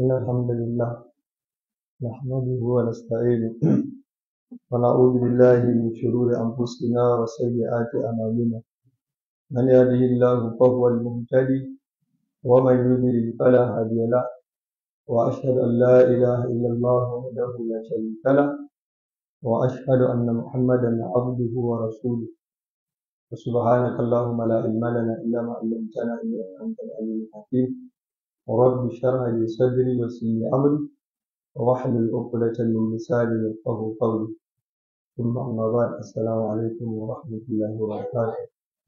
إن الحمد لله نحمده ونستعينه ونعوذ بالله من شرور أنفسنا وسيئات أعمالنا من يهده الله فهو المهتدي ومن يضلل فلا هادي له وأشهد أن لا إله إلا الله وحده لا شريك له وأشهد أن محمدا عبده ورسوله وسبحانك اللهم لا علم لنا إلا ما علمتنا إنك أنت العليم الحكيم ورب اشرح لي صدري ويسر لي أمري واحلل عقدة من لساني يفقهوا قولي ثم أما بعد السلام عليكم ورحمة الله وبركاته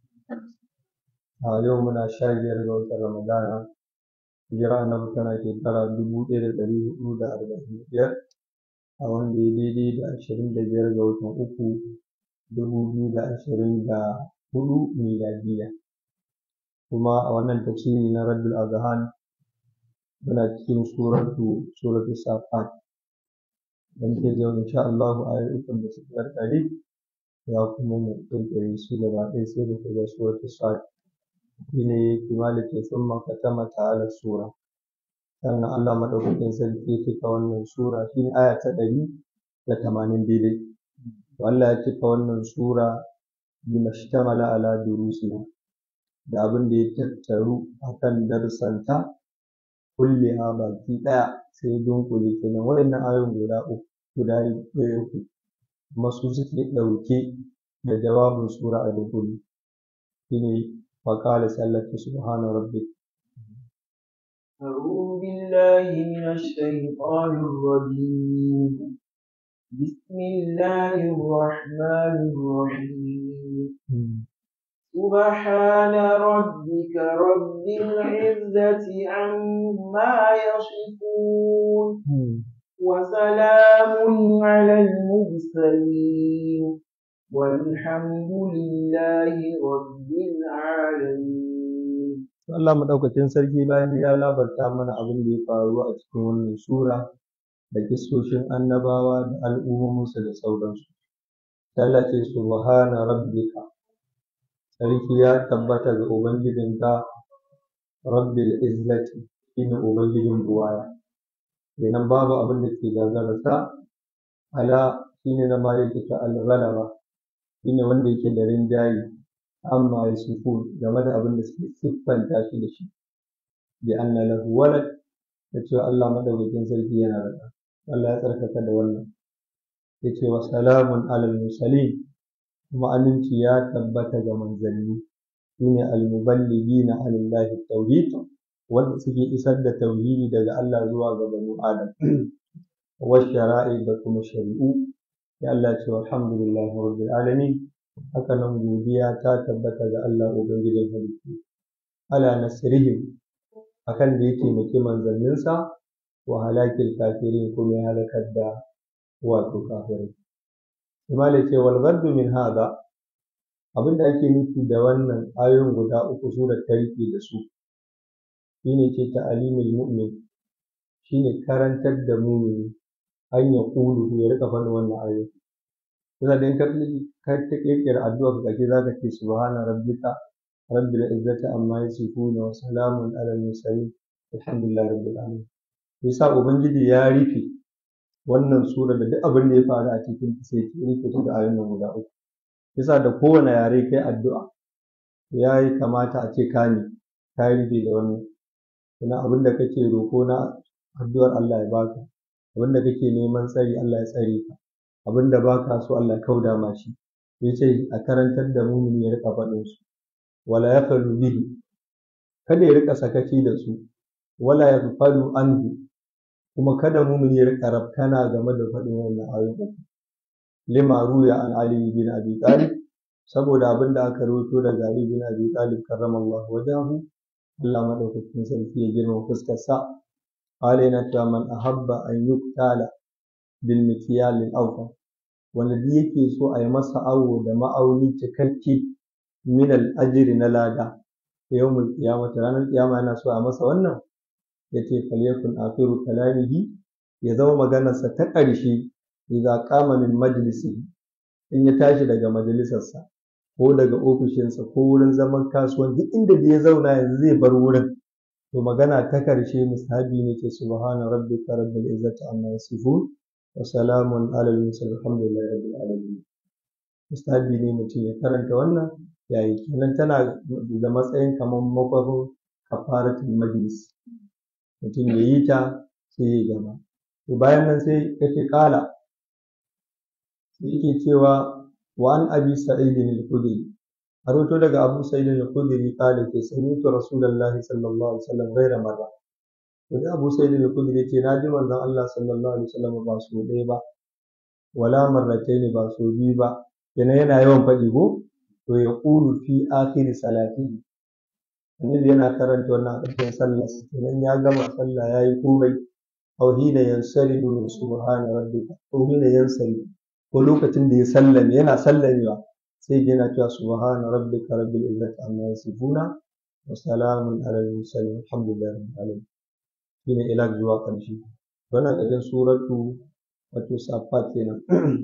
a yau muna sha biyar ga watan ramadana hijira annabi tana shekara dubu ɗaya da ɗari huɗu da arba'in da biyar a wanda ya daidai da ashirin da biyar ga watan uku dubu biyu da ashirin da huɗu miladiya kuma a wannan tafsiri na raddul azhan muna cikin suratu suratu safat dan ke yau insha Allah a ayyukan da suka karkare ya kuma mu kirkire su gaba ɗaya sai da shiga suratu safat shine kimanin ke sun makatama ta'ala sura sannan Allah madaukakin sarki ya cika wannan sura shine aya ta ɗari da tamanin daidai to Allah ya cika wannan sura bima shtamala ala durusiha da abin da ya tattaru akan darsanta kulliha baki ɗaya sai dunkule kenan waɗannan ayoyin guda uku guda ɗaya uku kuma su suke ɗauke da jawabin sura a dunkule shine وقال سلك سبحان ربك أعوذ بالله من الشيطان الرجيم بسم الله الرحمن الرحيم سبحان ربك رب العزة عما يصفون وسلام على المرسلين والحمد لله رب العالمين Allah madaukakin sarki bayan ya labarta mana abin da ya faru a cikin wannan sura da kissoshin annabawa da al'ummominsu da sauransu. Allah ce subhana rabbika sarki ya tabbata ga ubangijinka rabbil izzati shine ubangijin buwaya kenan babu abin da ke gagararsa ala shine na maliki ta al-ghalaba shine wanda yake da rinjaye amma ya sufu game da abin da suke siffanta shi da shi bi anna lahu walad da cewa Allah madaukakin sarki yana da Allah ya tsarkaka da wannan yace wa salamun alal mursalin kuma aminci ya tabbata ga manzanni shine al-muballighina alillahi tauhid wanda suke isar da tauhidi daga Allah zuwa ga banu Adam wa shara'i da kuma shari'u ya Allah ce alhamdulillahi rabbil alamin haka nan godiya ta tabbata ga Allah ubangijin halittu ala nasrihim akan da ya taimaki manzanninsa wa halakil kafirin kuma ya halakar da wato kafirai Imam ce wal ghaddu min hada abinda ake nufi da wannan ayoyin guda uku surar ta rike da su shine ce ta'alimul mu'min shine karantar da mumini an ya kulu ya rika faɗin wannan ayoyi Yana da ka ka ta kirkira addu'a ka kace zaka ce subhana rabbika rabbil izzati amma yasifuna wa salamun alal mursalin alhamdulillahi rabbil alamin yasa ubangiji ya rufe wannan sura da duk abin da ya faru a cikin ta sai ya rufe ta da ayoyin guda uku yasa da kowane yare kai addu'a ya yi kamata a ce ka ne ka rufe da wannan kuma abin da kake roko na addu'ar Allah ya baka abin da kake neman tsari Allah ya tsare ka abin da ba ka so Allah kauda ma shi ya ce a karantar da mumini ya rika faɗin su wala ya falu bihi kada ya rika sakaci da su wala ya falu anhu kuma kada mumini ya rika rafkana game da faɗin wannan ayoyi lima ruya an ali bin abi talib saboda abin da aka rawaito daga ali bin abi talib karramallahu wajahu Allah madaukakin sarki ya girma fuskar sa qala yana cewa man ahabba an yuktala bilmikiyalin aufa wanda duk yake so a yi masa awo da ma'auni cikakke min al'ajiri na lada yawmul qiyamati ranar kiyama yana so a masa wannan yace falyakun akhiru kalamihi ya zama maganarsa ta ƙarshe idza qama min majlisi in ya tashi daga majalisarsa ko daga ofishinsa ko wurin zaman kasuwan duk inda da ya zauna yanzu zai bar wurin to magana ta karshe musahabi ne ce subhana rabbika rabbil izzati amma yasifun wa salamun alal mursalin alhamdulillahi rabbil alamin musahabi ne mutum ya karanta wannan yayi kenan tana da matsayin kamar makwafin kafaratul majlis mutum ya yi ta sai ya gama to bayan nan sai yake kala sai yake cewa wa an abi sa'id al-khudri haroto daga abu sa'id al-khudri kala ke sami'tu rasulullahi sallallahu alaihi wasallam ghaira marra to da abu sa'id al-khudri ce na ji manzon Allah sallallahu alaihi wasallam ba so ɗaya ba wala marrataini ba so biyu ba yana yana yawan faɗi ko to ya qulu fi akhir salatihi annabi yana karanta wannan a ƙarshen sallah idan ya gama sallah ya yi komai aw hina yansaridu min subhana rabbika ko hina yansaridu ko lokacin da ya sallame yana sallamewa sai yana cewa subhana rabbika rabbil izzati amma yasifuna wa salamun alal mursalin alhamdulillahi rabbil alamin shine ila zuwa ƙarshe wannan ƙarshen suratu wato safat kenan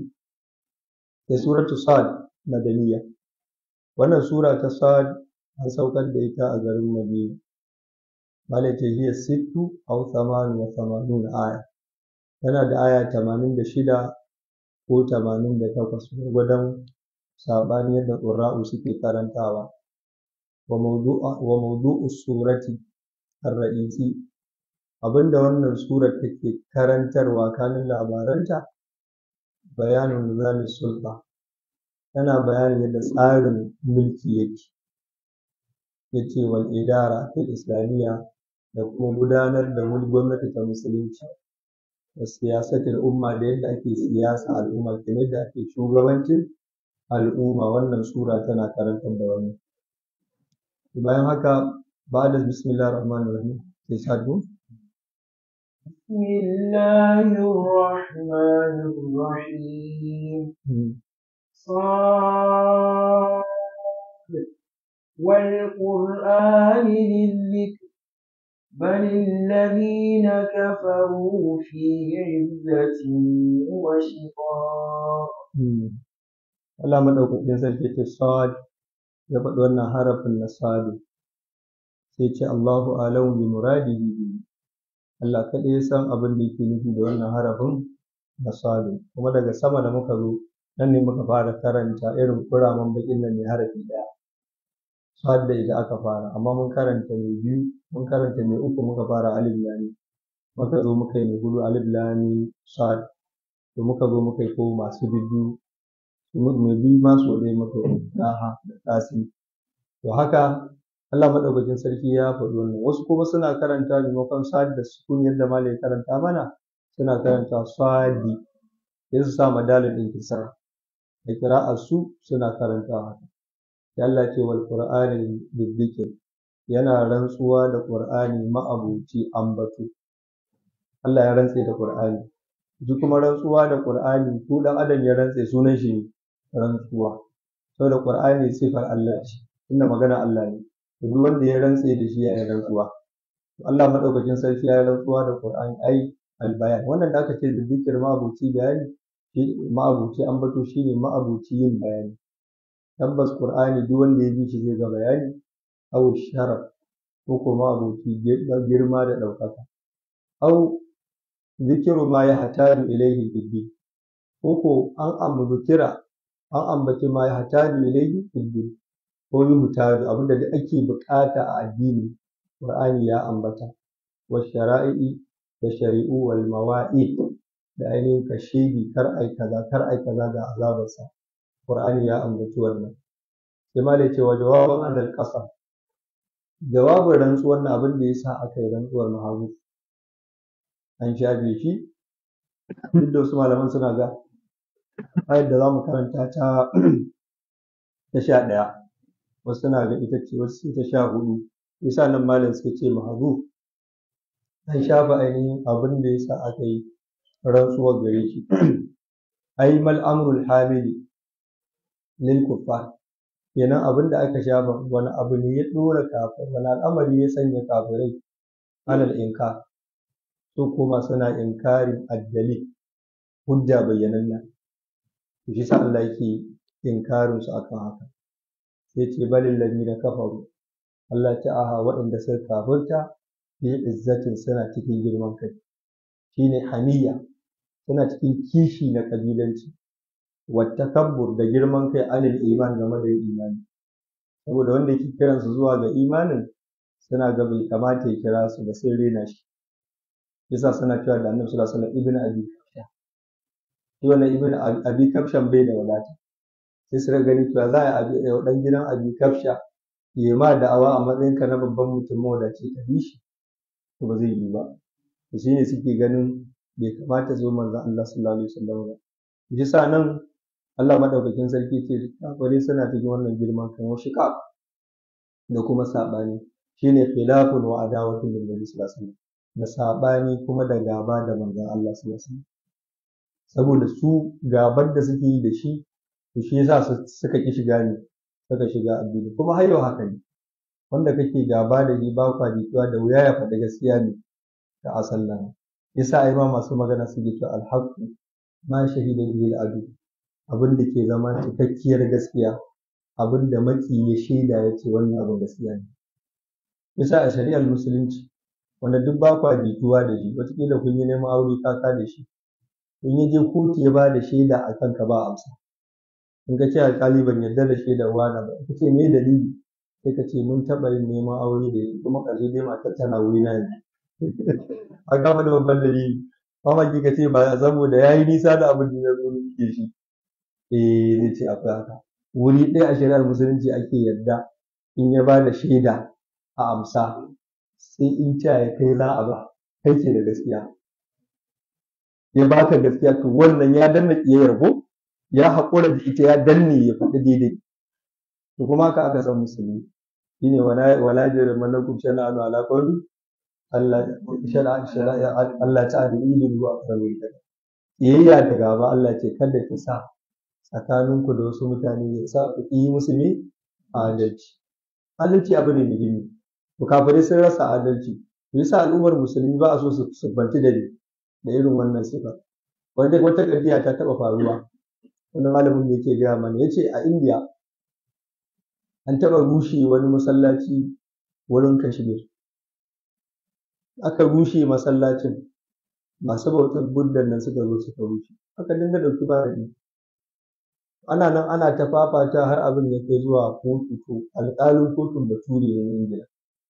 sai suratu sad madaniya wannan sura ta sad an saukar da ita a garin Madina. Malai ta hiya sittu aw thamanu wa thamanun aya. Tana da aya tamanin da shida ko tamanin da takwas gwargwadon saɓani yadda ƙurra'u suke karantawa. Wa mawdu'u surati ar-ra'isi abinda wannan surar take karantarwa kanin labaranta bayanin nizamin sulta tana bayanin yadda tsarin mulki yake ya ce wal idara ta islamiyya da kuma gudanar da gwamnati ta musulunci da siyasatar umma da yadda ake siyasa al'umma da yadda ake shugabancin al'umma wannan sura tana karantar da wannan bayan haka ba da bismillah rahman rahim sai sadu بسم الله الرحمن الرحيم صاد والقرآن للذكر بل الذين كفروا في عزة وشقاق Allah madaukakin sarki ce sad ya faɗi wannan harafin na sadu sai ce Allahu alamu bi muradihi Allah kaɗai ya san abin da yake nufi da wannan harafin na sadu kuma daga sama da muka zo nan ne muka fara karanta irin kuraman bakin nan mai harafi ɗaya sad da ita aka fara amma mun karanta mai biyu mun karanta mai uku muka fara alif lami muka zo muka yi mai hudu alif lami sad to muka zo muka yi ko masu bibbiyu mai biyu ma so ɗaya muka yi daha da tasi to haka Allah madaukakin sarki ya faɗi wannan wasu kuma suna karanta maimakon sad da sukun yadda malai karanta mana suna karanta sadi sai su sa madalin ɗin kisra da kira'ar su suna karanta haka sai Allah ce wal qur'ani bidzikr yana rantsuwa da qur'ani ma'abuci ambato Allah ya rantse da qur'ani duk kuma rantsuwa da qur'ani ko dan adam ya rantse sunan shi rantsuwa saboda qur'ani sifar Allah ce inda magana Allah ne duk wanda ya rantse da shi ya yi rantsuwa Allah madaukakin sarki ya yi rantsuwa da qur'ani ai albayan wannan da aka ce da zikir ma'abuci bayani ma'abuci ambato shine ma'abuci yin bayani tabbas qur'ani duk wanda ya bi shi zai ga bayani aw sharaf ko kuma abuci girma da ɗaukaka aw zikiru ma ya hataju ilaihi biddi ko ko an ambukira an ambaci ma ya hataju ilaihi biddi ko yi mutaju abinda da ake bukata a addini qur'ani ya ambata wa shara'i da shari'u wal mawa'id da ainihin kashedi kar ai kaza kar ai kaza ga azabarsa Qur'ani ya ambaci wannan sai ma ce wa jawaban adal qasam jawabin rantsuwar na abin da yasa aka yi rantsuwar mahagu an shafe shi duk da wasu malaman suna ga ayar da za mu karanta ta ta sha ɗaya wasu suna ga ita ce wasu ta sha hudu yasa nan malam suka ce mahagu an shafa ainihin abin da yasa aka yi rantsuwar gare shi ai mal amrul hamili lil kuffar kenan abin da aka shafa wani abu ne ya dora kafir wani al'amari ya sanya kafirai alal inkar su kuma suna inkarin addali hujja bayyananna to shi sa Allah yake inkarin su akan haka sai ce balil ladina kafaru Allah ta aha waɗanda suka kafirta fi izzatin suna cikin girman kai shine hamiyya suna cikin kishi na kabilanci wattakabbur da girman kai anil iman game da yin imani saboda wanda yake kiransu zuwa ga imanin suna ga bai kamata ya kira su ba sai rena shi yasa suna cewa da annabi sallallahu alaihi wasallam ibnu abi kafsha shi wannan ibnu abi kafshan bai da wadata sai su gani cewa za a yi dan gidan abi kafsha ya ma da'awa a matsayin ka na babban mutum mawadaci ka bi shi to ba zai yi ba to shine suke ganin bai kamata zo manzon Allah sallallahu alaihi wasallam ba yasa nan Allah madaukakin sarki ce kafare suna cikin wannan girman kan shiqaq da kuma sabani shine khilafun wa adawatun lil nabi sallallahu alaihi wasallam da sabani kuma da gaba da manzon Allah sallallahu alaihi wasallam saboda su gabar da suke yi da shi to shi yasa suka ki shiga ne suka shiga addini kuma har yau haka ne wanda kake gaba da shi ba kwa jituwa da wuya ya faɗi gaskiya ne da asallan yasa ai ma masu magana suke cewa alhaqu ma shahida bihi al-adu abin da ke zama cikakkiyar gaskiya abin da maki ya shaida ya ce wannan abin gaskiya ne yasa a shari'ar musulunci wanda duk ba kwa jituwa da shi wataƙila kun yi neman aure ka ka da shi kun yi je kotu ya ba da shaida a kanka ba amsa in ka ce alƙali ban yarda da shaidar wani ba ka ce me dalili sai ka ce mun taɓa yin neman aure da shi kuma ƙarshe dai matar tana wuri na yanzu a gama da babban dalili mamaki ka ce ba saboda ya yi nisa da abin da ya zo ke shi eh zai ce akwai haka wuri ɗaya a shari'ar musulunci ake yarda in ya ba da shaida a amsa sai in ta ya kai za a ba kai ce da gaskiya ya baka gaskiya to wannan ya danna ƙiyayyar ko ya haƙura da ita ya danne ya faɗi daidai to kuma haka aka san musulmi shine wala wala jira malakum shana'anu ala qawli Allah shara'a shara'a Allah ta'ala ilil wa aqrabu iyayya da gaba Allah ce kada ki sa tsakaninku da wasu mutane ya sa ku yi musu ne adalci adalci abu ne muhimmi to kafirai sun rasa adalci yasa al'ummar musulmi ba a so su subbanci da da irin wannan sifa wanda wata ƙarfiya ta taɓa faruwa wani malamin da yake gaya mana ya ce a indiya an taɓa rushe wani masallaci wurin kashmir aka rushe masallacin masu bautar buddan nan suka zo suka rushe aka dinga ɗauki bayani ana nan ana ta fafata har abin ya kai zuwa kotu to alƙalin kotun bature ne ingila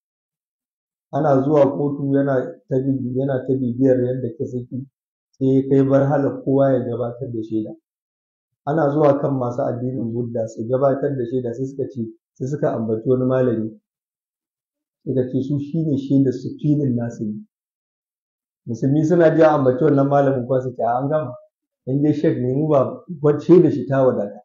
ana zuwa kotu yana ta yana ta bibiyar yadda ka saki sai ya kai barhala kowa ya gabatar da shaida ana zuwa kan masu addinin budda su gabatar da shaida sai suka ce sai suka ambaci wani malami suka ce su shine shaidar su filin nasu ne musulmi suna ji ambaci wannan malamin kuwa su ce an gama in dai shek ne mu ba wacce da shi ta wadata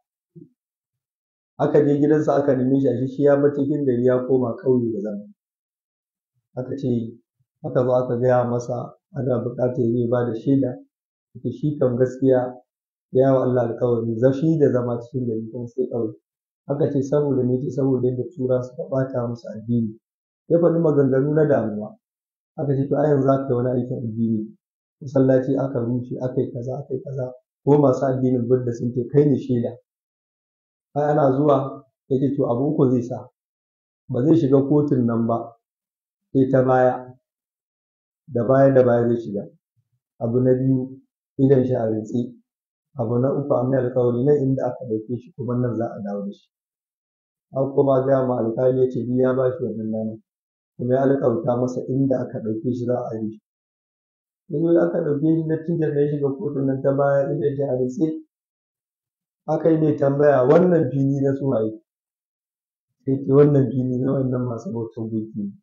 aka je gidansa aka neme shi a shi ya bar cikin gari ya koma ƙauye da zama aka ce aka zo aka gaya masa ana buƙatar zai ba da shaida ita shi kam gaskiya ya wa Allah alƙawari zafi da zama cikin gari kuma sai ƙauye aka ce saboda me ce saboda yadda tura suka ɓata musu addini ya faɗi maganganu na damuwa aka ce to a yanzu za ka yi wani aikin addini masallaci aka rushe aka yi kaza aka yi kaza ko masu addinin budda sun ce kai ne shaida ai ana zuwa ya ce to abu uku zai sa ba zai shiga kotun nan ba sai ta baya da baya da baya zai shiga abu na biyu idan shi a rintsi abu na uku amma alƙawari nan inda aka ɗauke shi kuma nan za a dawo da shi an kuma gaya ma alƙali ya ce ya ba shi wannan ranar kuma ya alƙawarta masa inda aka ɗauke shi za a yi shi yanzu aka ɗauke shi na tijar da ya shiga kotun nan ta baya inda shi a rintsi aka yi mai tambaya wannan fili na suwaye sai ce wannan fili na wannan masu bautar gunki ne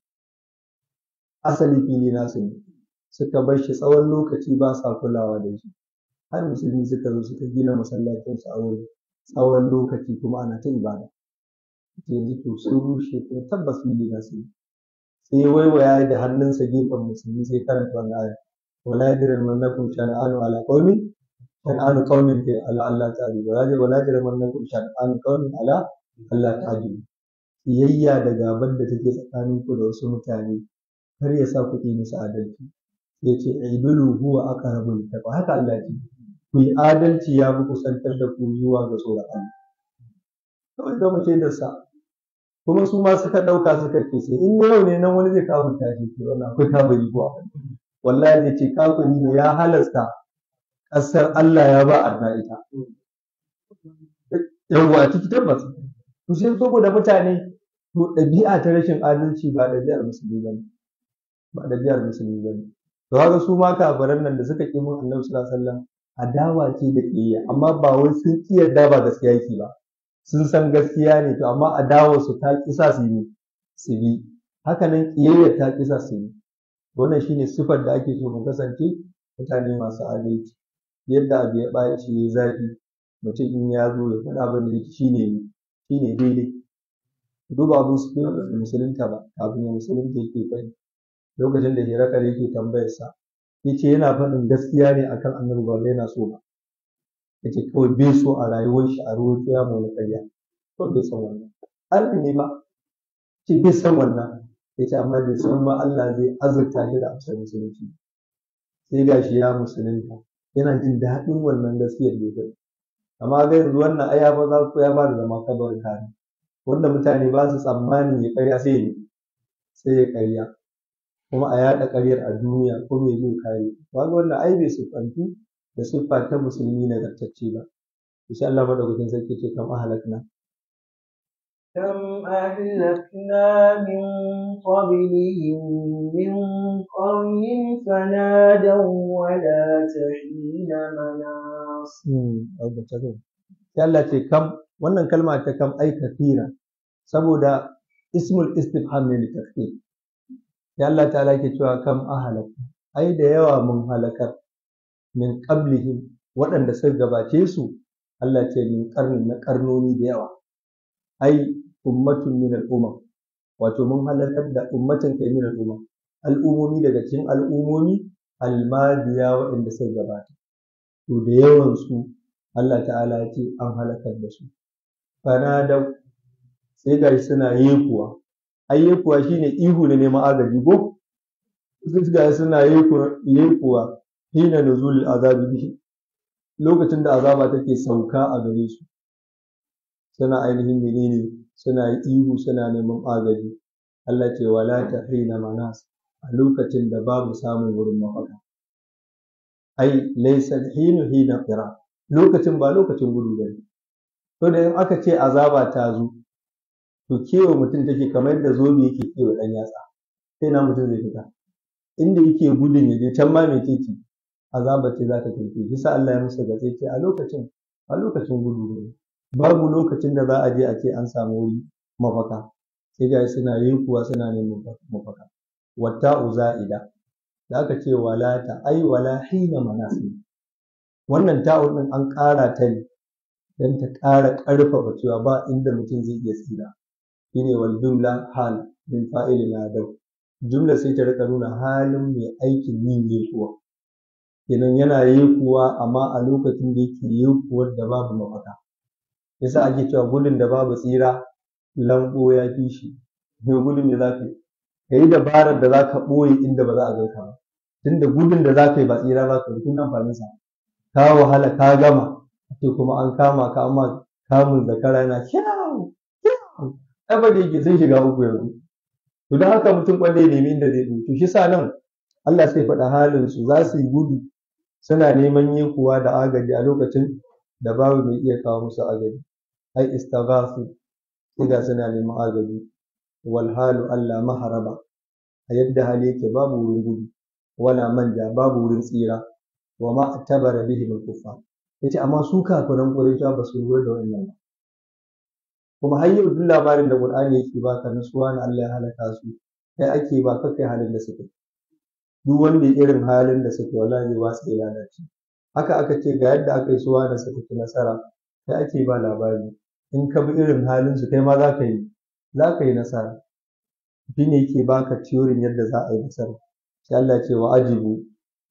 asali fili nasu ne suka bar shi tsawon lokaci ba sa kulawa da shi har musulmi suka zo suka gina masallacin su a wurin tsawon lokaci kuma ana ta ibada yanzu to sun rushe kuma tabbas fili nasu ne sai waiwaya da hannunsa gefen musulmi sai karanta wannan aya wala yajrimannakum shana'anu ala qaumin shana'anu qaumin ke ala Allah ta'ala wala yajrimannakum shana'anu qaumin ala Allah ta'ala kiyayya da gaban da take tsakaninku da wasu mutane har ya sa ku yi musu adalci ya ce ibilu huwa aqrabu littaqwa haka Allah ce ku yi adalci ya fi kusantar da ku zuwa ga tsoron Allah kawai da mace da sa kuma su ma suka ɗauka suka ce sai in yau ne nan wani zai kawo tashi ke wannan akwai kafiri kuwa wallahi zai ce kafiri ne ya halasta ƙasar Allah ya ba arna ita yawwa ciki tabbas to sai saboda mutane to ɗabi'a ta rashin adalci ba ɗabi'ar musulmi ba ne ba ɗabi'ar musulmi ba ne to haka su ma kafiran nan da suka ƙi mun annabi sallallahu alaihi wasallam adawa ce da ƙiyayya amma ba wai sun ƙi yarda ba gaskiya yake ba sun san gaskiya ne to amma adawar su ta ƙi sa su yi su bi haka nan ƙiyayya ta ƙi sa su yi wannan shine sifar da ake so mu kasance mutane masu adalci yadda abu ya ɓaci ya zafi mutum in ya zo ya faɗa abin da yake shine shine daidai duba abu su musulunta ba kafin ya musulunta yake faɗi lokacin da hirakar yake tambayarsa ya ce yana faɗin gaskiya ne akan annabi ba yana so ba ya ce kawai bai so a rayuwar shi a ruwan ya mu ƙarya ko bai san wannan Allah ne ma ce bai san wannan ya ce amma bai san ma Allah zai azurta shi da amsar musulunci sai ga shi ya musulunta yana jin daɗin wannan gaskiyar da ya faɗi amma ga yanzu wannan ai ya ba za ku ya ba da zama kabar kare wanda mutane ba su tsammani ya ƙarya sai ya sai ya ƙarya kuma a yaɗa ƙaryar a duniya ko mai zai kare ba ga wannan ai bai siffantu da siffa ta musulmi nagartacce ba insha Allah madaukakin sarki ce kam ahlakna كم أهلكنا من قبلهم من قرن فنادوا ولا تحين مناص sai Allah ce kam wannan kalma ta kam ai kafira saboda ismul istifham ne litafsir sai Allah ta'ala ke cewa kam ahalak ai da yawa mun halakar min qablihim waɗanda suka gabace su Allah ce min karni na karnoni da yawa ai ummatun min al'umma wato mun halakar da ummatin kai min al'umma al'umomi daga cikin al'umomi almadiya waɗanda suka gabata to da yawan su Allah ta'ala ya ce an halakar da su fanadau sai ga suna yekuwa ai yekuwa shine ihu na neman agaji ko sai ga suna yekuwa hina nuzulul azabi bihi lokacin da azaba take sauka a gare su suna ainihin menene suna ihu suna neman agaji Allah ce wala ta hina manas a lokacin da babu samun wurin mafaka ai laysa hinu hina qira lokacin ba lokacin gudu bane to da in aka ce azaba ta zo to kewa mutum take kamar yadda zobe yake kewa dan yatsa sai na mutum zai fita inda yake gudun ya je can ma mai titi azaba ce za ta tafi shi sa Allah ya musu gaske ce a lokacin a lokacin gudu ne babu lokacin da za a je a ce an samu wuri mafaka sai ga suna yi kuwa suna neman mafaka wata uza'ida da aka ce wala ta ai wala hina manasi wannan ta'un din an ƙara ta ne don ta ƙara ƙarfafa cewa ba inda mutum zai iya tsira shine wal jumla hal min fa'ilin adam jumla sai ta rika nuna halin mai aikin yin yekuwa kenan yana yekuwa amma a lokacin da yake yekuwar da babu mafaka yasa ake cewa gudun da babu tsira lambo ya fi shi ne gudun da za ka yi ka yi dabarar da za ka ɓoye inda ba za a ganka ba tunda gudun da za ka yi ba tsira za ka yi tun amfanin sa ka wahala ka gama ake kuma an kama ka amma kamun zakara yana kyau kyau abada yake sun shiga uku yanzu to don haka mutum kwalle nemi inda zai to shi sa nan Allah sai faɗa halin su za su yi gudu suna neman yekuwa da agaji a lokacin da babu mai iya kawo musu agaji ai istaghasu sai suna neman agaji wal halu Allah maharaba a yadda hali yake babu wurin gudu wala manja babu wurin tsira wa ma tabara bihi al kuffar yace amma su kafiran Qurayshawa ba su lura da wannan ba kuma har yau duk labarin da Qur'ani yake baka na suwa na Allah ya halaka su kai ake ba ka kai halin da suke duk wanda irin halin da suke wallahi ba su lalace haka aka ce ga yadda aka yi suwa da suka ci nasara kai ake ba labari in ka bi irin halin su kai ma za ka yi za ka yi nasara shi ne yake baka tiyorin yadda za a yi nasara sai Allah ya ce wa ajibu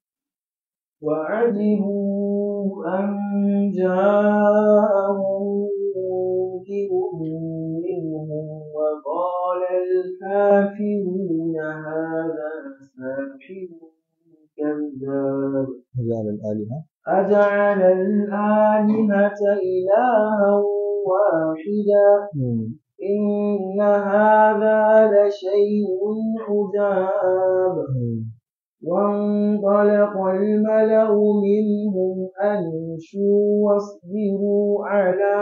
وعجبوا أن جاءهم منذر منهم وقال الكافرون هذا ساحر كذاب أجعل الآلهة أجعل الآلهة إلها واحدا إن هذا لشيء عجاب وانطلق الملأ منهم أن امشوا واصبروا على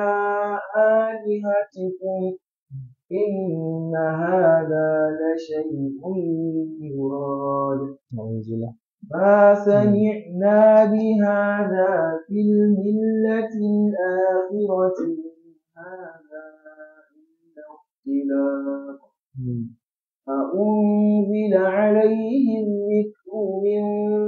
آلهتكم إن هذا لشيء يراد ما سمعنا بهذا في الملة الآخرة إن هذا إلا اختلاق أأنزل عليه الذكر من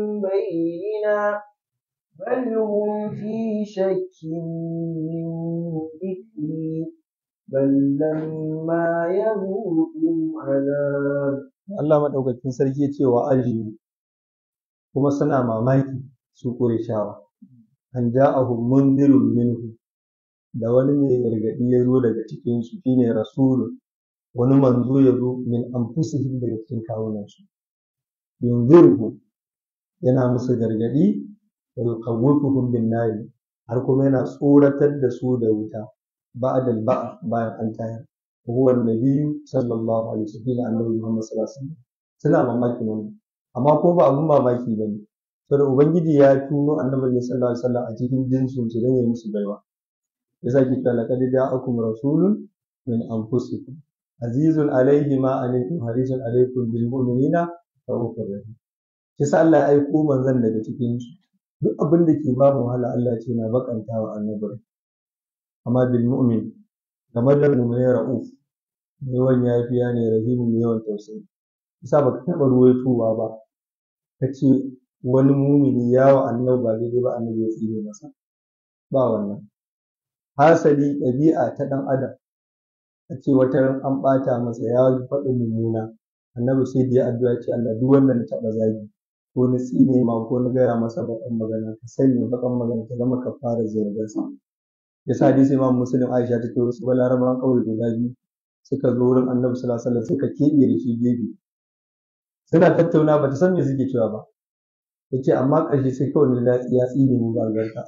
بيننا بل هم في شك من ذكري بل لما يذوقوا عذاب Allah maɗaukakin sarki ya ce wa ajiyu kuma suna mamaki su shawa. an ja'ahum mundirun minhu da wani mai gargaɗi ya zo daga cikinsu shine rasulun wani manzo ya zo min anfusihim daga cikin kawunansu yunzirhu yana musu gargaɗi wa yuqawwifuhum bin nari har kuma yana tsoratar da su da wuta ba'da ba'a bayan an tayar huwa nabiyyu sallallahu alaihi wasallam annabi Muhammad sallallahu alaihi wasallam suna mamaki wannan amma ko ba abun mamaki bane saboda ubangiji ya tuno annabi ne sallallahu alaihi wasallam a cikin jinsin su dan ya musu baiwa yasa ki ta laqad ja'akum rasulun min anfusikum azizun alaihi ma alaikum harisun alaikum bil mu'minina rahufur rahim yasa Allah ya aiko manzon daga cikin su duk abin da ke ba mu wahala Allah ce na bakanta wa annabi amma bil mu'min kamar da mu'min ra'uf mai yawan yafiya ne rahimu mai yawan tausayi yasa baka taɓa ruwaitowa ba ka ce wani mumini ya wa annabi ba daidai ba annabi ya tsine masa ba wannan hasali ɗabi'a ta ɗan adam a ce wata ran an ɓata masa ya faɗi mummuna annabi sai da ya addu'a ce Allah duk wanda na taɓa zagi ko na tsine ma ko na gaya masa baƙan magana ka sanya baƙan magana ta zama ka fara zargarsa yasa hadisi imam muslim aisha ta ce wasu balarabawan ƙauye guda biyu suka zo wurin annabi sallallahu alaihi wasallam suka keɓe da shi gefe suna tattauna ba ta san me suke cewa ba yace amma ƙarshe sai kawai na ya tsine mu ba albarka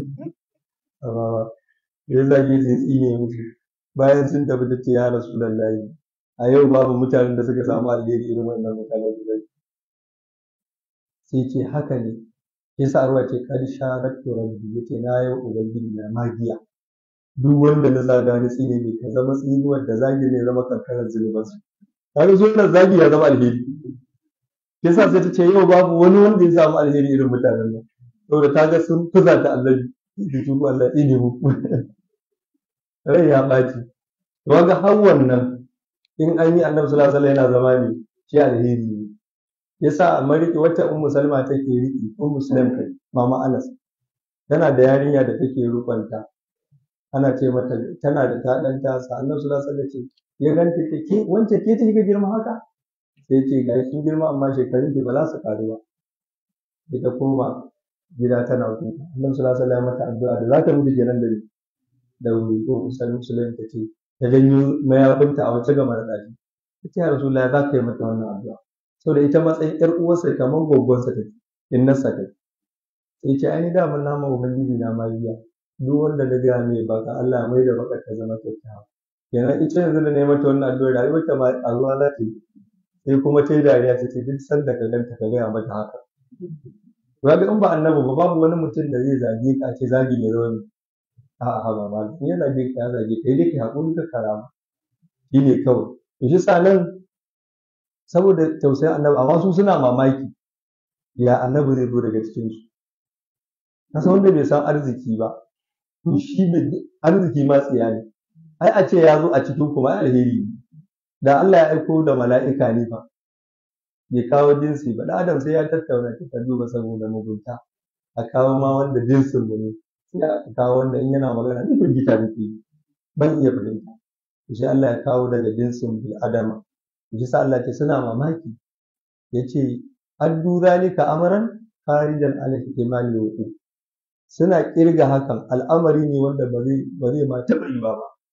amma ya zage sai tsine musu bayan sun tafi ta ce ya rasulullahi a yau babu mutanen da suka samu alheri irin wannan mutanen guda sai ce haka ne yasa arwa ce kad sharaktu rabbi yace na yau ubangiji na magiya duk wanda na zaga ni tsine ne ka zama tsinuwar da zagi ne zama kankarar zunubansu kaga so nan zagi ya zama alheri yasa sai ta ce yau babu wani wanda ya samu alheri irin mutanen nan saboda ta ga sun fuza ta annabi da tubu Allah tsine mu rai ya ɓaci to ga har wannan in an yi annabi sallallahu alaihi wasallam yana zama ne shi alheri ne yasa mariki wata ummu salma take riki ummu sulaim kai mama anas tana da yarinya da take rukunta ana ce mata tana da ta dan tasa annabi sallallahu alaihi wasallam ce ya ganta ce ke wance ke ta kika girma haka sai ce ga kin girma amma shekarun ki ba za su karu ba ita koma gida tana kuka annabi sallallahu alaihi wasallam mata addu'a da za ta mutu kenan da da wuri ko usul musulun ta ce ta janyo mayafinta a wace gama da ɗaki ta ce ya rasulullahi za ka yi mata wannan addu'a saboda ita matsayin ƴar uwarsa kamar gwaggwansa take in nasa take sai ce ai da mun nama ubangiji na magiya duk wanda na gaya mai baka Allah ya mai da baka ta zama kyakkyawa kenan ita yanzu da na yi mata wannan addu'a rayuwar ta ma a ruwa za ta yi sai kuma ta yi dariya ta ce duk sanda ka ganta ka gaya mata haka ga in ba annabi ba babu wani mutum da zai zage ka ce zagi ne rauni a'a ba ma in ya zage ka ya zage ka dai ka haƙuri ka karama shi ne kawai to shi sa nan saboda tausayin annabi amma su suna mamaki ya annabi zai zo daga cikin su kasa wanda bai san arziki ba to shi ne arziki ma tsiya ne ai a ce ya zo a cikin kuma alheri ne da Allah ya aiko da mala'ika ne fa bai kawo jinsi ba da adam sai ya tattauna ta duba saboda mugunta a kawo ma wanda jinsin mu ne sai a kawo wanda in yana magana ni firgita nake ban iya fahimta sai Allah ya kawo daga jinsin bil adama shi sa Allah ce suna mamaki yace addu zalika amran kharijan ala ihtimali wa suna kirga hakan al'amari ne wanda ba zai ba zai ma taɓa yi ba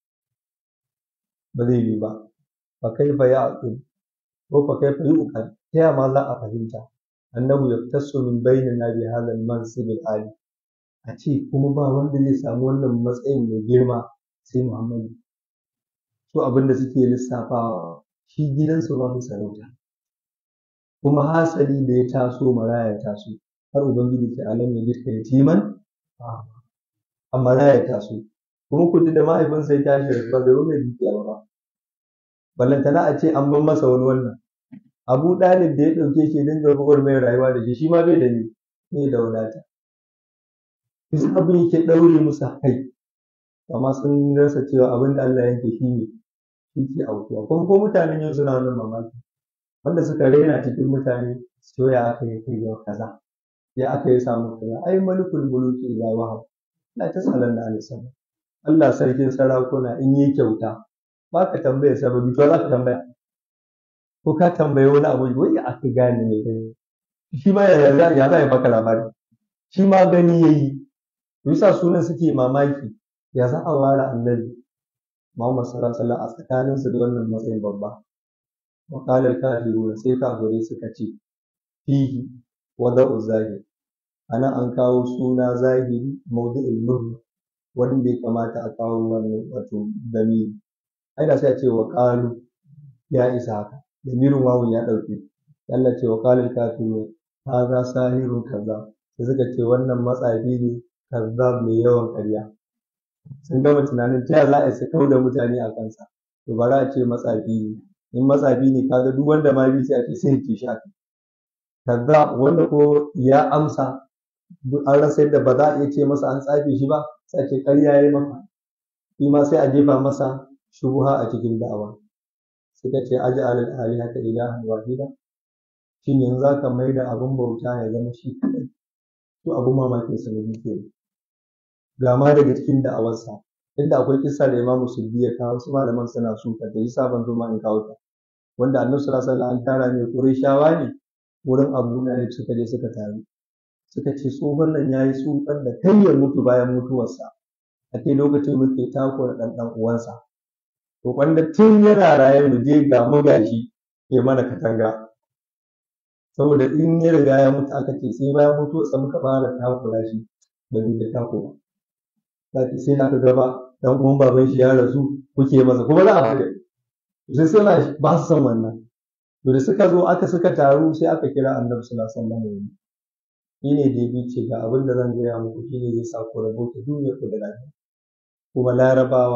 ba zai yi ba fa kaifa ya'qil ko fa kaifa yu'qal ta ya ma za a fahimta annahu yaftasu min bainina bi hadha al-mansib al-ali a ce kuma ba wanda zai samu wannan matsayin mai girma sai Muhammadu su abin da suke lissafawa shi gidansu ba sarauta kuma hasali da ya taso maraya ya taso har ubangiji ce alam ya jirka yatiman a maraya ya taso kuma kudu da mahaifinsa ya tashi ba bai mai dukiya ba ballantana a ce an ban masa wani wannan abu ɗalib da ya ɗauke shi dinga bugar mai rayuwa da shi shi ma bai da ni ne da wadata bisa abin yake ɗaure musu kai amma sun rasa cewa abin da Allah yake shi ne shi ke aukuwa kuma ko mutanen yau suna wannan mamaki wanda suka raina cikin mutane so ya aka yi kai ga kaza ya aka yi samu kaza ai malikul muluki ga wahab la tasalan da alisama Allah sarkin sarakuna in yi kyauta ba ka tambaya sababi to za ka tambaya ko ka tambayi wani abu wai aka gane mai gani shi ma ya za ya ya baka labari shi ma gani yayi yasa sunan suke mamaki ya za a ware annabi Muhammad sallallahu alaihi wasallam a tsakanin su da wannan matsayin babba wa qala al-kafirun sai kafirai suka ce fihi wada'u zahir ana an kawo suna zahiri mawdu'ul nur wanda ya kamata a kawo wannan wato damiri ai da sai a ce wa qalu ya isa haka damirin wawun ya dauke Allah ce wa qala al-kafirun hadha sahirun kaza sai suka ce wannan matsafi ne kazzab mai yawan ƙarya sun gama tunanin ta za a yi kau da mutane a kansa to bari a ce matsafi ne in matsafi ne kaga duk wanda ma bi sai a ce sai ki sha kaza wanda ko ya amsa an rasa yadda ba za a iya ce masa an tsafe shi ba sai a ce ƙarya ya yi maka shi ma sai a jefa masa shubuha a cikin da'awa suka ce aji alal alihata ilahan wahida shin yanzu za ka mai da abin bauta ya zama shi kaɗai to abin mamakin sa ne ke ga ma daga cikin da'awarsa inda akwai kissa da imamu sulbi ya kawo su malaman suna suka da yasa ban zo ma in kawo ta wanda annabi sallallahu alaihi wasallam an tara ne qurayshawa ne wurin abu na suka je suka taru suka ce tsohon nan ya yi tsufan da kai ya mutu bayan mutuwarsa a kai lokacin muke takura ɗan ɗan uwansa to wanda tun yana raye mu je ga mu gashi ya mana katanga saboda in ya riga ya mutu aka ce sai bayan mutuwarsa muka fara takura shi ba zai da takura zaki sai na gaba dan uwan baban shi ya rasu kuke masa kuma za a fada sai suna ba su san wannan to da suka zo aka suka taru sai aka kira annabi sallallahu alaihi wasallam shi ne da ya ce ga abin da zan gaya muku shi ne zai sa ku rabauta duniya ku da lafiya kuma larabawa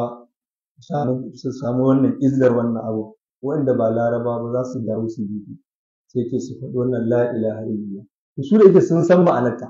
su samu wannan izzar wannan abu wanda ba larabawa ba za su dawo su bi sai ke su faɗi wannan la ilaha illallah su da yake sun san ma'anarta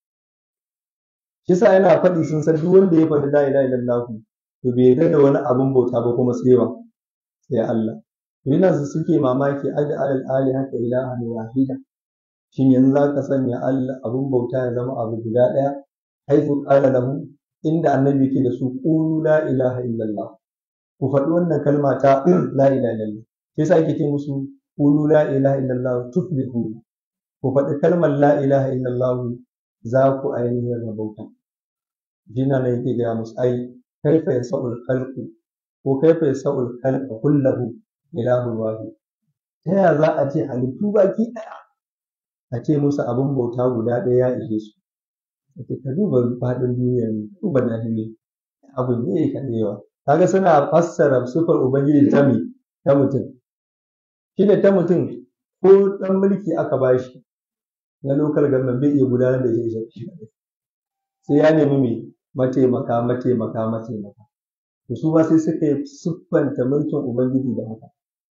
shi sa yana faɗi sun san duk wanda ya faɗi la ilaha illallah to bai yarda da wani abun bauta ba kuma sai wa sai Allah to yana su suke mamaki aja alal alihata ilahan wahida shin yanzu za ka sanya Allah abun bauta ya zama abu guda ɗaya haifu ƙala lahu inda annabi yake da su qulu la ilaha illallah ku faɗi wannan kalma ta la ilaha illallah sai yasa ake ce musu qulu la ilaha illallah tuflihu ku faɗi kalmar la ilaha illallah za ku ainihin rabauta jina ne yake gaya musu ai kaifa yasa'ul khalqu ko kaifa yasa'ul khalqa kullahu ilahun wahid ta yaya za a ce halittu baki ɗaya a ce musu abin bauta guda ɗaya ya ishe su ake ka duba faɗin duniyar ne duba nahimi abin ne ya yawa kaga suna fassara sufar ubangiji ta me ta mutum shi ne ta mutum ko ɗan mulki aka bashi na lokal government bai iya gudanar da shi shi sai ya nemi me mataimaka mataimaka mataimaka to su ba sai suka yi siffanta mulkin ubangiji da haka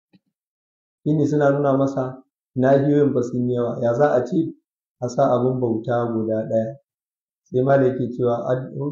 shine suna nuna masa nahiyoyin ba sun yawa ya za a ce a sa abin bauta guda ɗaya sai ma da yake cewa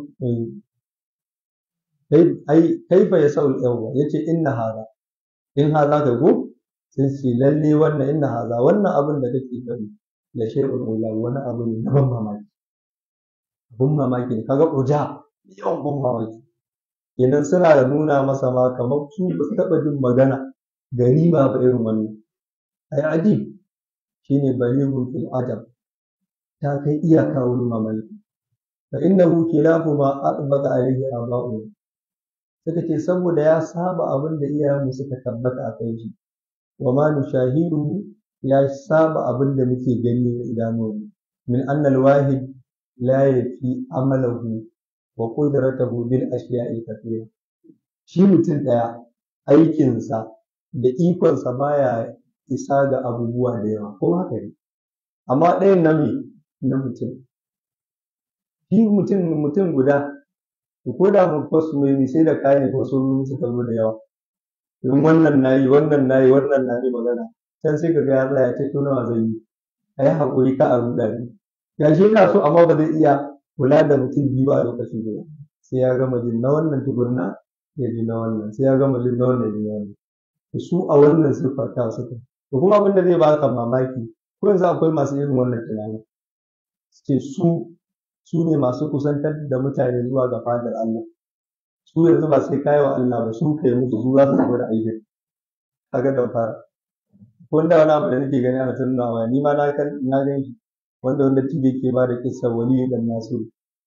kai fa ya sa'ul yawa ya ce inna haza in haza ka go sai ce lalle wannan inna haza wannan abin da kake faɗi da shay'ul ula wani abu ne na ban mamaki abun mamaki ne kaga uja yawan ban mamaki kenan suna da nuna masa ma kamar su ba su taɓa jin magana gari ba ba irin wannan ai ajib shine balighun fil adab ta kai iyaka wurin mamaki fa innahu khilafu ma aqbata alayhi aba'u suka ce saboda ya saba abin da iyayenmu suka tabbata a kai shi wa ma nushahidu ya saba abin da muke gani da idanunmu min anna al-wahid la yafi amalahu wa qudratahu bil ashiya'i kathira shi mutum daya aikinsa da ikonsa baya isa ga abubuwa da yawa ko haka ne amma ɗayan na me na mutum shi mutum mutum guda ko da mu fasu mai sai da kayan fasu suka zo da yawa in wannan nayi wannan nayi wannan nayi magana can sai ka ga ya tsaya ta nawa zai yi a yi haƙuri ka a ruɗa ni ya shi yana so amma ba zai iya kula da mutum biyu ba a lokaci guda sai ya gama jin na wannan tukunna ya ji na wannan sai ya gama jin na wannan ya ji na wannan su a wannan siffar ta suka to kuma abin da zai baka mamaki ko yanzu akwai masu irin wannan tunani ce su su ne masu kusantar da mutane zuwa ga fadar Allah su yanzu ba sai kayi wa Allah ba su kai musu su za su samu da aikin kaga da fara wanda wani abu da nake gani ana tunawa ni ma na kan na gan shi wanda wanda tije ke ba da kissa wali dan nasiru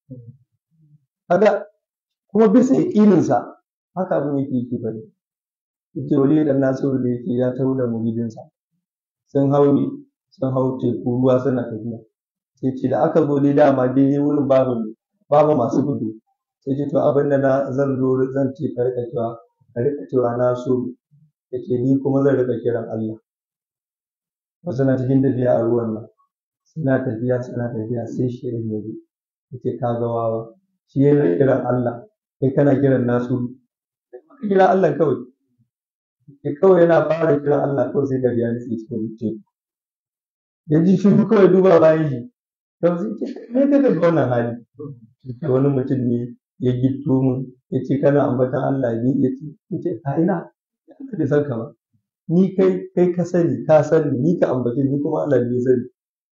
kaga kuma bisa yaƙininsa haka abin yake yake bari yace wali dan nasiru da yake ya taho da muridinsa sun hau sun hau teku ruwa suna tafiya sai ce da aka zo dai dama dai wurin babu babu masu gudu sai ce to abin da na zan zo zan ce ka rika cewa ka rika cewa na so yace ni kuma zan rika kiran Allah wasu na cikin tafiya a ruwan nan suna tafiya suna tafiya sai shi ya zo yace ka ga wawa shi yana kiran Allah kai kana kiran nasu ka kira Allah kawai ya kawai yana fara kiran Allah kawai sai da ya nutse cikin teku ya ji shi kawai duba bayan shi kawai sai ce me ka ga wannan hali wani mutum ne ya gitto mun ya ce kana ambatan Allah ni ya ce ya ce a ina ya ka da san ka ba ni kai kai ka sani ka sani ni ka ambace ni kuma Allah ne ya sani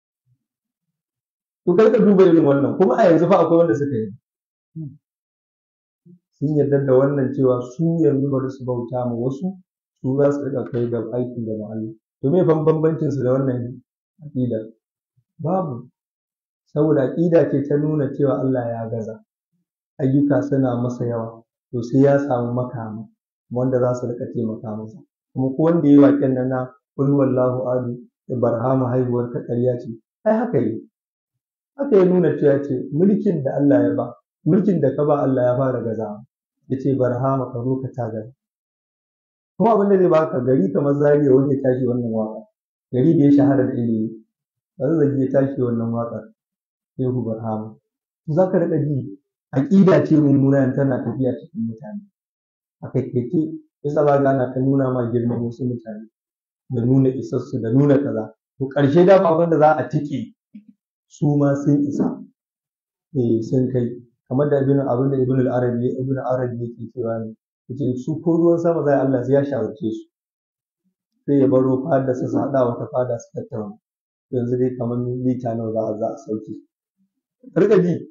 to kai ka duba irin wannan kuma a yanzu fa akwai wanda suka yi sun yarda da wannan cewa su yanzu bari su bauta ma wasu su za su riƙa kai ga aiki da Allah to me fan bambancin su da wannan aqida babu saboda aqida ce ta nuna cewa Allah ya gaza ayyuka suna masa yawa to sai ya samu makama wanda za su riƙa taimaka masa kuma ko wanda ya yi waƙen nan na kul wallahu adu ibrahima haihuwar ta ƙarya ce ai haka yi haka ya nuna cewa ce mulkin da Allah ya ba mulkin da ka ba Allah ya fara gaza ya ce barhama ka zo ka tagara kuma abin da zai baka gari kamar zariya wanda ya tashi wannan waka gari da ya shahara da ilimi zazzagi ya tashi wannan waƙar shehu barhama za ka riƙa ji aƙida ce mummuna tana tafiya cikin mutane a kaikaice yasa ba ana ta nuna ma girman wasu mutane da nuna isassu da nuna kaza to ƙarshe da abin da za a tike su ma sun isa eh sun kai kamar da ibn abin da ibn al-arabi ibn arabi yake cewa ne yace su ko ruwan sama zai Allah sai ya shawarce su sai ya baro fada su hada wata fada su tattauna yanzu dai kamar lita nawa za a za a sauke rika ji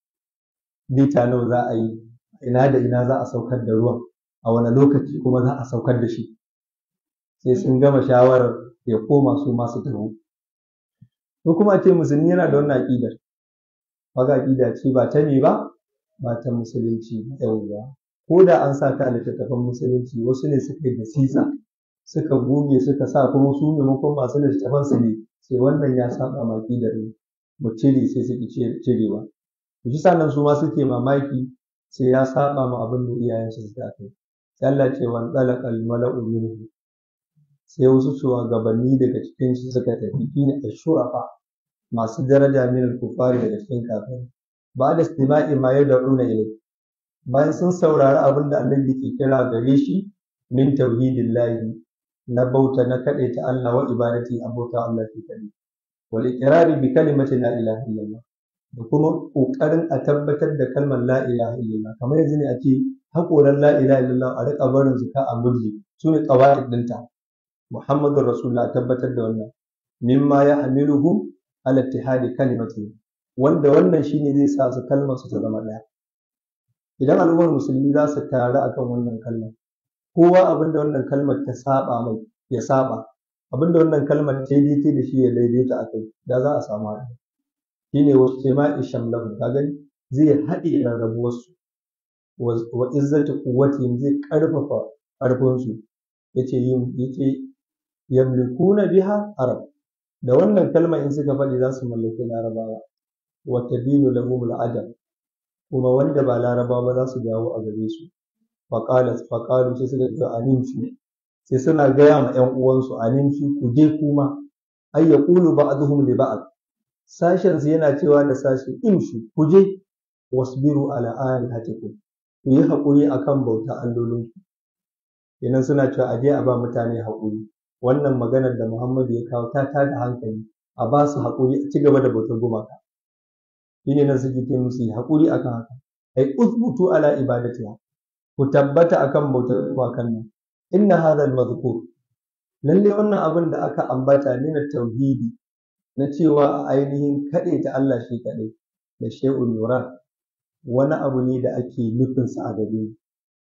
lita nawa za a yi ina da ina za a saukar da ruwan a wani lokaci kuma za a saukar da shi sai sun gama shawarar ya koma su masu taho ko kuma a ce musulmi yana da wannan aƙidar kaga aƙida ce ba ta ne ba ba ta musulunci yauwa ko da an sa ta a littattafan musulunci wasu ne suka yi da sisa suka goge suka sa kuma su maimakon masu littattafan su ne sai wannan ya saba ma aƙidar ne mu cire sai su ki cirewa to shi sannan su ma suke mamaki sai ya saba ma abin da iyayensu suka kai sai Allah ce wan talaqal mala'u minhu sai wasu shugabanni daga cikin su suka tafi shine ashurafa masu daraja min al-kufari daga cikin kafirai ba da istima'i ma yad'una ilai bayan sun saurari abin da annabi ke kira gare shi min tauhidillahi na bauta na ta Allah wa ibadati abota Allah ke kaɗai wal iqrari bi kalimati la ilaha illallah da kuma kokarin a tabbatar da kalmar la ilaha illallah kamar yanzu ne a ce haƙoran la ilaha illallah a riƙa barin zuka a murji su ne qawaid ɗinta muhammadur rasulullah tabbatar da wannan mimma ya hamiluhu ala ittihadi kalimati wanda wannan shine zai sa su kalmar su ta zama ɗaya idan al'ummar musulmi za su taru akan wannan kalmar kowa abinda wannan kalmar ta saba mai ya saba abinda wannan kalmar ta daidai da shi ya daidaita a kai da za a samu haɗu shine wasu jama'i shamlahu ka gani zai haɗe rarrabuwarsu wa izzati quwwati zai ƙarfafa ƙarfinsu yace yin yace yamlikuna biha arab da wannan kalma in suka faɗi za su mallaki larabawa wa tadinu lahum al-ajab kuma wanda ba larabawa ba za su dawo a gare su faƙalu faƙalu sai suka ce animshi sai suna gaya ma ƴan uwansu animshi ku je kuma ay yaqulu ba'dhum li ba'd sashen su yana cewa da sashi imshi ku je wasbiru ala alihatikum ku yi haƙuri akan bauta allolinku kenan suna cewa a je a ba mutane haƙuri wannan maganar da Muhammadu ya kawo ta tada hankali a ba su haƙuri a ci gaba da bautar gumaka shi ne nan suke ce musu yi haƙuri akan haka ai usbutu ala ibadatiha ku tabbata akan bautar gumakan nan inna hadha al-madhkur lalle wannan abin da aka ambata ne na tauhidi na cewa a ainihin kaɗai ta Allah shi kaɗai da shay'un yura wani abu ne da ake nufinsa a gare mu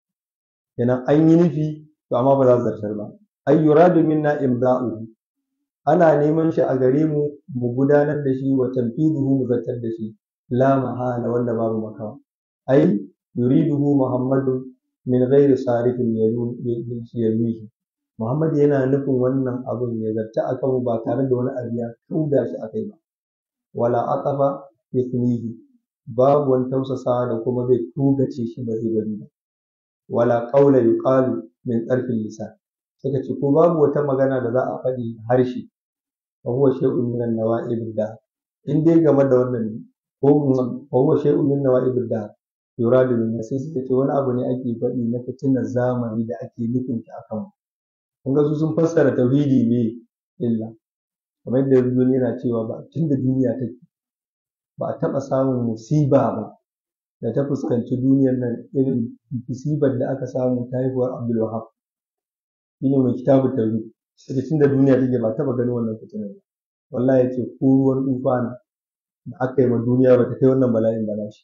kenan an yi nufi to amma ba za su zartar ba ay yuradu minna imda'uhu ana neman shi a gare mu mu gudanar da shi wa tanfiduhu mu zartar da shi la mahala wanda babu makawa ai yuriduhu muhammadu min ghairi sarifin yalwihi muhammad yana nufin wannan abun ya zarta akan mu ba tare da wani abu ya kauda shi akai ba wala aqaba yasmihi babu wani tausasawa da kuma zai tugace shi ba zai bari ba wala qawla yuqalu min tsarfin lisan suka ce ko babu wata magana da za a faɗi harshe wa huwa shay'un min an-nawa'ib da in dai game da wannan ne ko wa huwa shay'un min nawa'ib da yuradu min sai suka ce wani abu ne ake faɗi na fitinar zamani da ake nufin ta akan kun ga su sun fassara tauhidi ne illa kamar yadda yanzu yana cewa ba tun da duniya take ba a taɓa samun musiba ba da ta fuskanci duniyar nan irin musibar da aka samu ta haihuwar Abdul Wahab shine mai kitabun tauhid sai tun da duniya take ba taɓa ganin wannan fitinar ba wallahi yace ko ruwan tufana da aka yi ma duniya ba ta kai wannan bala'in ba shi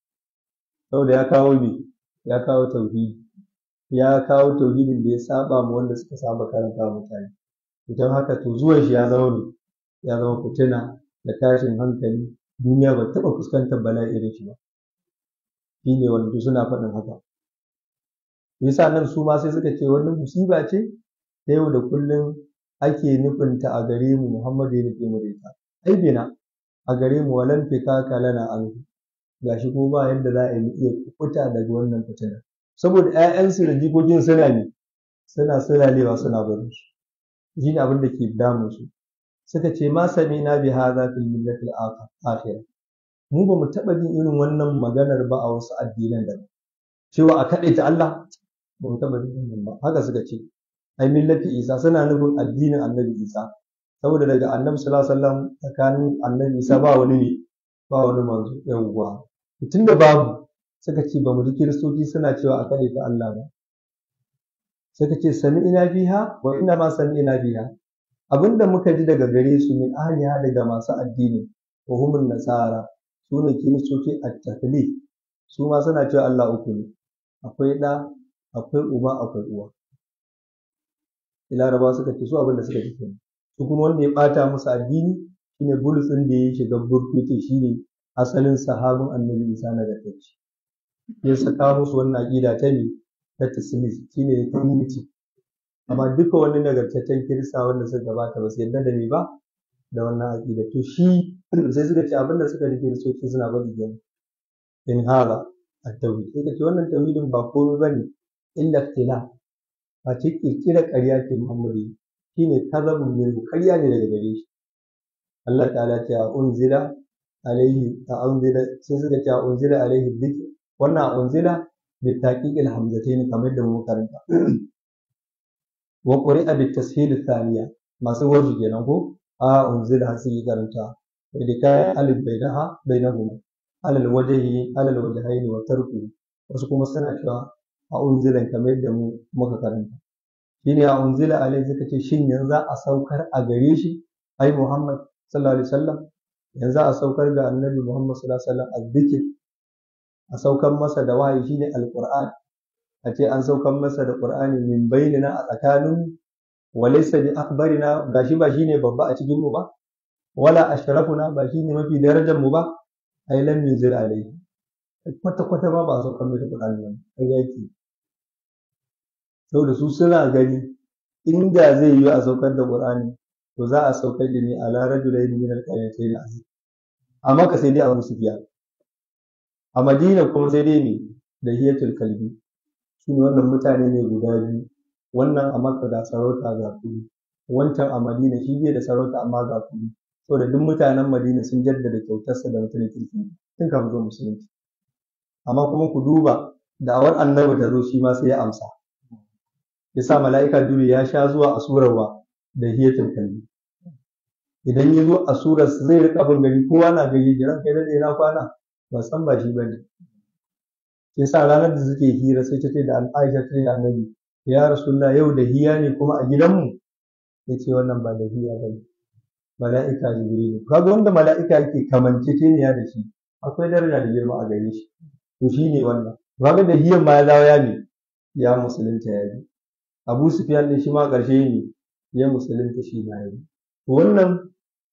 saboda ya kawo ne ya kawo tauhidi ya kawo tauhidin da ya saba ma wanda suka saba karanta wa mutane idan haka to zuwan shi ya zama ne ya zama fitina da tashin hankali duniya ba taɓa fuskantar bala'i irin shi ba shi ne wanda suna faɗin haka yasa nan su ma sai suka ce wannan musiba ce ta yau da kullum ake nufinta a gare mu Muhammadu ya nufe mu da ita ai bina a gare mu walan fikaka lana an gashi ko ba yadda za a yi iya kukuta daga wannan fitinar saboda ƴaƴansu da jikokin suna ne suna sulalewa suna barin su shi ne abin da ke damun su suka ce ma sami na bi hadha fil millati al-akhirah mu ba mu taɓa jin irin wannan maganar ba a wasu addinan da cewa a kaɗaita Allah ba mu taɓa jin wannan ba haka suka ce ai millati Isa suna nufin addinin Annabi Isa saboda daga Annabi sallallahu alaihi wasallam tsakanin Annabi Isa ba wani ne ba wani manzo yawwa tunda babu suka ce ba mu ji kiristoci suna cewa a kaɗaita Allah ba suka ce sami ina biha wa ina ma sami ina biha abinda muka ji daga gare su min ahliha daga masu addini wa humun nasara su ne kiristoci a taklif su ma suna cewa Allah uku ne akwai ɗa akwai uba akwai uwa laraba suka ce su abin da suka ce su kuma wanda ya ɓata musu addini shine bulus ɗin da ya shiga burkutu shine asalin sahabin annabi isa na gatacce ya saka musu wannan aƙida ta ne ta taslis shine trinity amma duka wani nagartaccen kirista wanda suka gabata ba su yarda da ni ba da wannan aƙida to shi sai suka ce abin da suka rike kiristoci suna bari kenan in hada at-tauhid sai ce wannan tauhidin ba komai bane illa ikhtilaf ba ce kirkira ƙarya ce Muhammadu shine kazabun min ƙarya ne daga gare shi Allah ta'ala ce a unzila alaihi a unzila sai suka ce a unzila alaihi dhikr wannan a unzila bi taqiqil hamzatayn kamar da mu karanta wa quri'a bi tashil thaniya masu warji kenan ko a unzila sai karanta da kai alif bainaha bainahuma alal wajhi alal wajhayn wa tarku wasu kuma suna cewa a unzilan kamar yadda mu muka karanta shine a unzila alai suka ce shin yanzu a saukar a gare shi ai Muhammad sallallahu alaihi wasallam yanzu a saukar ga annabi Muhammad sallallahu alaihi wasallam azzikir a saukar masa da wahayi shine alquran a ce an saukar masa da qur'ani min bainina a tsakanin walaysa bi akbarina gashi ba shine babba a cikin mu ba wala ashrafuna ba shine mafi darajar mu ba ai lam yuzir alaihi kwata kwata ba ba a saukar masa qur'ani ba kai yake saboda su suna gani inda zai yi a saukar da Qur'ani to za a saukar da ni a larar da yin min alƙaryatayn azim a maka sai dai a musu biya a madina kuma sai dai ne da hiyatul kalbi shi ne wannan mutane ne guda biyu wannan a Makka ga sarauta ga kuɗi wancan a Madina shi bai da sarauta amma ga kuɗi saboda duk mutanen Madina sun jaddada kyautarsa da mutumin kirki tun kafin zuwa musulunci amma kuma ku duba da'awar annabi ta zo shi ma sai ya amsa yasa mala'ika Jibril ya sha zuwa a surarwa da hiyatul kalbi idan ya zo a surar zai rika bin gari kowa na gari jiran kai dade na kwana ba san ba shi bane yasa ranar da suke hira sai ta ce da Aisha ta ce da Annabi ya Rasulullah yau da hiya ne kuma a gidanmu yace wannan ba da hiya bane mala'ika Jibril kaga wanda mala'ika yake kamanceceniya da shi akwai daraja da girma a gare shi to shine wannan kaga da hiyan ma ya dawo ya ne ya musulunta ya bi Abu Sufyan din shi ma ƙarshe ne ya musulunta shi ma ya bi wannan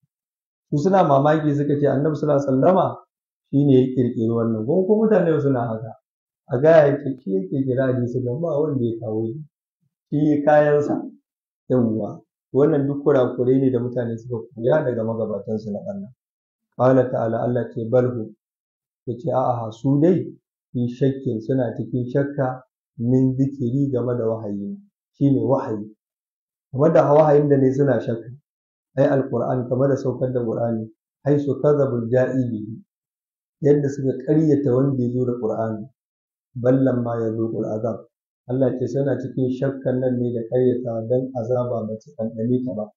su suna mamaki suka ce annabi sallallahu alaihi wasallama shine ya kirkiri wannan ko ko mutane suna haka a ga ya ce shi yake kira hadisi da ba wanda ya kawo shi shi kayansa yawwa wannan duk kurakurai ne da mutane suka koya daga magabatansu na Allah qala ta'ala Allah ce balhu yace a'a su dai fi shakkin suna cikin shakka min zikiri game da wahayi shine wahayi game da wahayin da ne suna shakka ai alquran kamar da saukar da qur'ani ai su kadhabul ja'ibi yadda suka ƙaryata wanda ya zo da qur'ani ballan ma ya zo azab Allah ce suna cikin shakkan nan ne da ƙaryata dan azaba ba ta ɗanɗane ta ba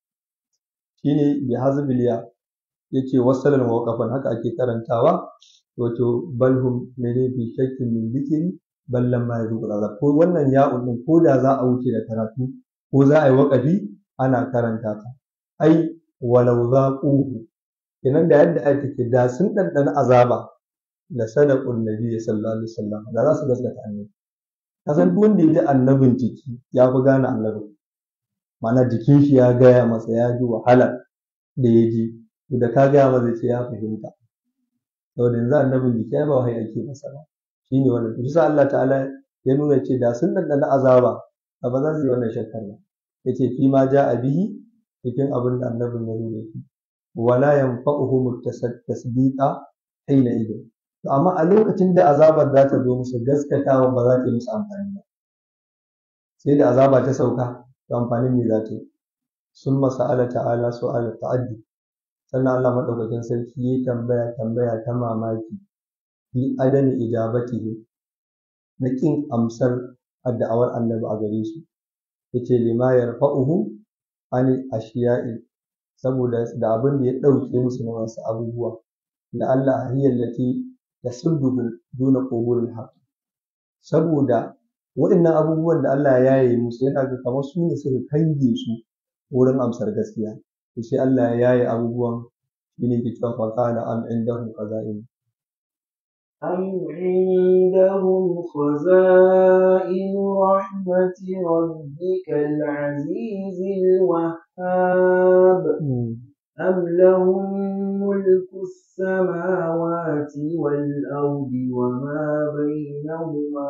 shine bi hazbil ya yace wasalan waqafan haka ake karantawa wato balhum mene bi shakkin min dhikri ballan ma ya zo azab ko wannan ya'un din ko da za a wuce da karatu ko za a yi waƙafi ana karanta ta ai walau zaquhu kenan da yadda ai take da sun ɗanɗana azaba da sadaqun nabi sallallahu alaihi wasallam da za su gaskata annabi kasan duk wanda ya ji annabin jiki ya fi gane annabin ma'ana jikin shi ya gaya masa ya ji wahala da ya ji da ka gaya masa ce ya fahimta saboda yanzu annabin jiki ya ba wahayi ake masa ba shine wannan bisa Allah ta'ala ya nuna ce da sun ɗanɗana azaba da ba za su yi wannan shakkar ba yace fi ma ja'a bihi cikin abin da annabin ya nuna shi wala yanfa'uhum tasdiqa hina idin to amma a lokacin da azabar za ta zo musu gaskatawa ba za ta yi musu amfani ba sai da azaba ta sauka to amfanin ne za ta yi sun masa'ala ta'ala su'ala ta'addi sannan Allah madaukakin sarki ya tambaya tambaya ta mamaki fi adami ijabatihi na kin amsar addu'awar annabi a gare su yace lima yarfa'uhu ani ashiya'i saboda da abin da ya ɗauke musu na wasu abubuwa da Allah hiyar lati tasudduhu duna qubulil haqq saboda waɗannan abubuwan da Allah ya yi musu yana ga kamar su ne suka kange su wurin amsar gaskiya to sai Allah ya yaye abubuwan shine ke cewa faqala am indahum qaza'in أم عندهم خزائن رحمة ربك العزيز الوهاب أم لهم ملك السماوات والأرض وما بينهما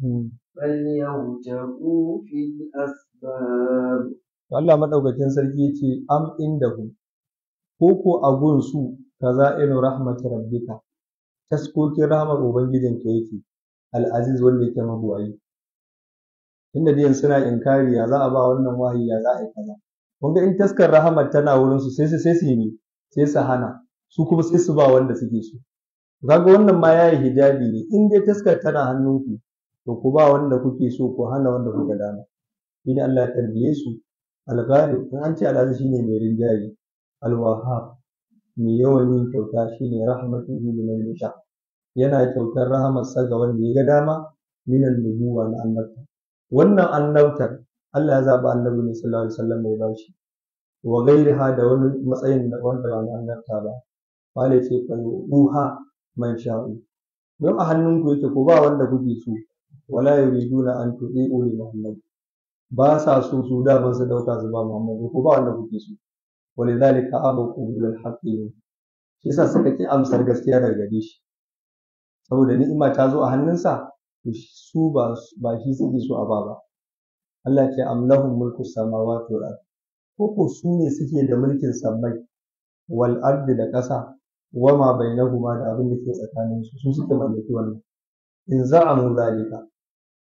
فليرتقوا في الأسباب Allah madaukakin sarki ce am indahu ko ko a gunsu kaza'inu rahmat rabbika taskokin rahmar ubangijinka yake al'aziz wanda yake mabuwayi inda dai suna inkari ya za a ba wannan wahayi ya za a yi kaza kun ga in taskar rahmar tana wurin su sai su sai su yi sai su hana su kuma sai su ba wanda suke so kaga wannan ma yayi hijabi ne in dai taskar tana hannunku to ku ba wanda kuke so ku hana wanda kuka dama shi ne Allah ya tarbiye su al-ghalib in an ce al shine mai rinjaye al-wahhab mai yawan yin kyauta shine rahmatuhu liman yasha yana kyautar rahamarsa ga wanda ya ga dama minan nubuwa na annabta wannan annabtar Allah ya zaɓi annabi ne sallallahu alaihi wasallam mai bashi wa gairiha da wani matsayin da wanda ba na annabta ba wale ce fa uha man sha'u don a hannunku yake ko ba wanda kuke so wala yuriduna an tu'i'u li muhammad ba sa so su da ban su dauka su ba muhammad ko ba wanda kuke so ولذلك أبوا قبول الحق shi yasa suka ki amsar gaskiya daga gare shi saboda ni'ima ta zo a hannunsa to su ba ba shi suke so a ba ba Allah ce am lahum mulku samawati wal ard ko ko su ne suke da mulkin sammai wal ardi da ƙasa wa ma bainahuma da abin da ke tsakanin su su suke mallaki wannan in za'amu zalika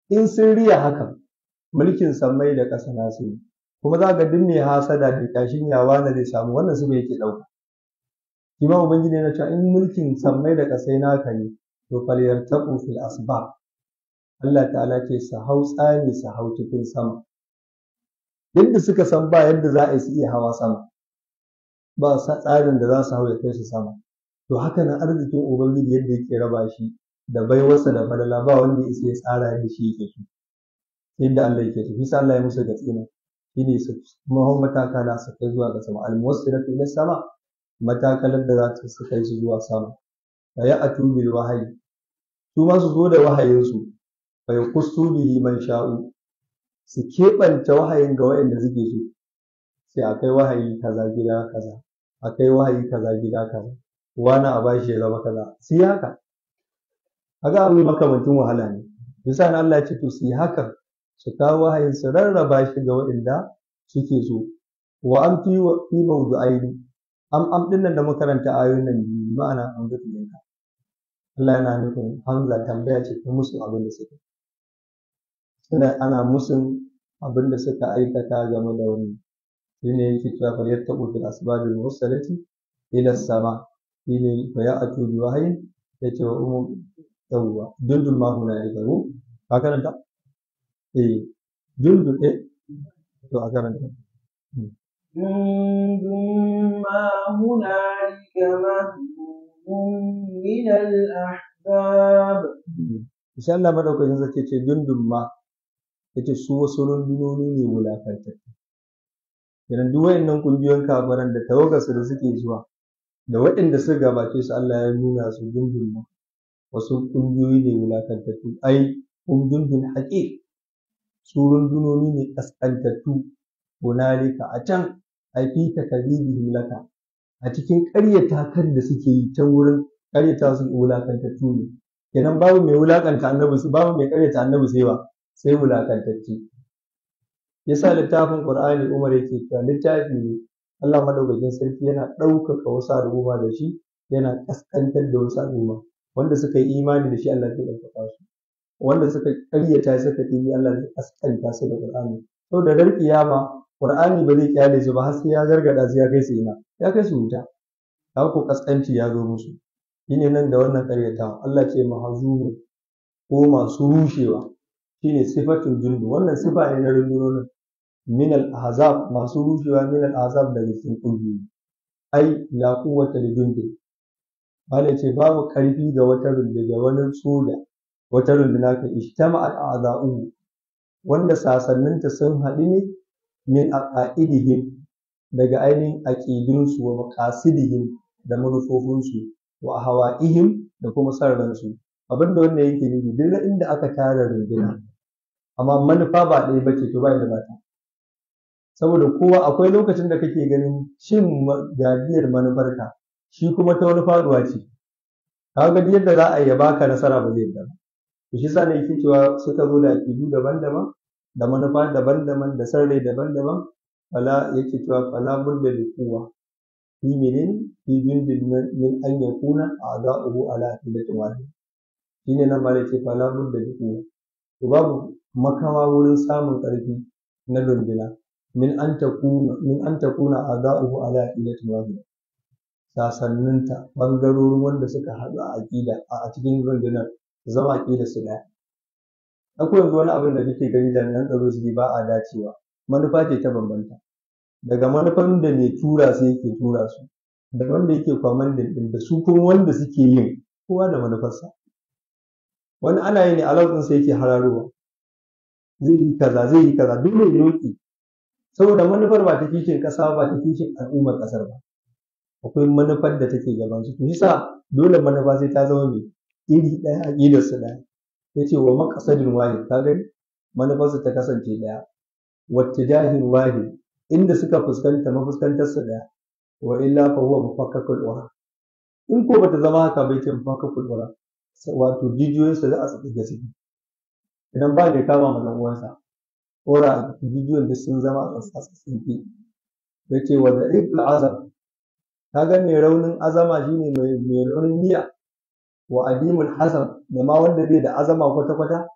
in sun riya hakan mulkin sammai da ƙasa nasu ne kuma za ga duk mai hasada da kashin yawa na zai samu wannan su yake ɗauka shi ma ubangiji na cewa in mulkin sammai da ƙasai naka ne to falyartaqu fil asbab Allah ta'ala ce su hau tsani su hau cikin sama yadda suka san ba yadda za a yi su iya hawa sama ba tsarin da za su hau ya kai su sama to haka nan arzikin ubangiji yadda yake raba shi da baiwarsa da falala ba wanda ya isa ya tsara yadda shi yake so yadda Allah yake so bisa Allah ya musu gatsina shine su mahau matakala su kai zuwa ga sama almuwassilatu ila sama matakalar da za ta su kai su zuwa sama fa ya atu bil wahayi su ma su zo da wahayinsu fa yakussu bihi man sha'u su keɓanta wahayin ga waɗanda suke so sai a kai wahayi kaza gida kaza a kai wahayi kaza gida kaza wani a bashi ya zama kaza su yi haka haka abu makamantin wahala ne bisa na Allah ya ce to su yi haka su kawo wahayin su rarraba shi ga waɗanda suke so wa an fi fi mawdu'aini am am din nan da makaranta ayoyin nan biyu ma'ana an ga ɗinka Allah yana nufin hamza tambaya ce ta musu abin da suka suna ana musun abin da suka aikata game da wannan shine yake cewa fa yattaqu fil asbabil mursalati ila sama shine fa ya'tu bi wahyin yace wa umu yawwa dundun ma huna ya garu ka karanta eh dundun eh to a karanta جند ما هنالك مهزوم من الأحزاب insha Allah madaukakin sarki ce dundun ma yace su wasu rundunoni ne wulakantattu idan duk wayannan kungiyoyin kafiran da tawagarsu da suke zuwa da waɗanda suka gabace su Allah ya nuna su dundun ma wasu kungiyoyi ne wulakantattu ai kun dundun haƙiƙ su rundunoni ne ƙasƙantattu hunalika a can ai fi takazibihim laka a cikin ƙaryata kan da suke yi ta wurin ƙaryata su wulakantattu ne kenan babu mai wulakanta annabi babu mai ƙaryata annabi sai ba sai wulakantacce yasa littafin qur'ani umar yake cewa littafi ne Allah madaukakin sarki yana ɗaukaka wasu al'umma da shi yana ƙasƙantar da wasu al'umma wanda suka yi imani da shi Allah zai ɗaukaka su wanda suka ƙaryata suka ɗibi Allah zai ƙasƙanta su da qur'ani saboda ran kiyama qur'ani ba zai kyale su ba har sai ya gargada su ya kai su ina ya kai su wuta haka ko ƙasƙanci ya zo musu shine nan da wannan ƙaryatawa Allah ce mahazuru ko masu rushewa shine sifatul jundu wannan sifa ne na rundunonin min al-ahzab masu rushewa min al-ahzab daga cikin kungiyoyi ai la quwwata li jundi bale ce babu karfi ga wata runduna wani soja wata runduna ka ijtama al-a'da'u wanda sasanninta sun haɗu ne min aqaidihim daga ainihin aqidunsu wa maqasidihim da manufofinsu wa hawa'ihim da kuma san ransu abin da wannan yake nufi duk inda aka tara runduna amma manufa ba ɗaya ba ce to ba da ba ta saboda kowa akwai lokacin da kake ganin cin gajiyar manufarka shi kuma ta wani faduwa ce kaga duk yadda za a yi baka nasara ba zai ba to shi sa ne yake cewa suka zo da aƙidu daban-daban da manufa daban-daban da sarrai daban-daban fala yake cewa fala budda da kowa fi menene fi jundin min an yakuna a'da'uhu ala aqidatin wahid shine nan ma ce fala budda da kowa to babu makawa wurin samun ƙarfi na runduna min an takuna min an takuna a'da'uhu ala aqidatin wahid sasanninta bangarorin wanda suka haɗu a aqida a cikin rundunar zama aqida su ɗaya akwai yanzu wani abin da kake gani jami'an tsaro su ba a dacewa manufa ce ta bambanta daga manufan da mai tura su yake tura su da wanda yake kwamandin din da su kuma wanda suke yin kowa da manufarsa wani ana yi ne alaƙin sa yake hararowa zai yi kaza zai yi kaza dole ya roƙi saboda manufar ba ta kishin ƙasa ba ta kishin al'ummar ƙasar ba akwai manufar da take gaban su to sa dole manufa sai ta zama mai iri ɗaya aƙidar su ɗaya yace wa maqsadin wahid ka gani manufarsu ta kasance ɗaya wattijahin wahid inda suka fuskanta mafuskantar su daya wa illa fa huwa mufakkakul ura in ko bata zama haka bai ce mufakkakul ura wato jijiyoyin su za a tsaka su idan ba da kama ma dan uwansa ura jijiyoyin da sun zama a tsaka tsinki yace wa da'iful azam kaga mai raunin azama shine mai mai raunin niyya wa adimul hasam da ma wanda bai da azama kwata kwata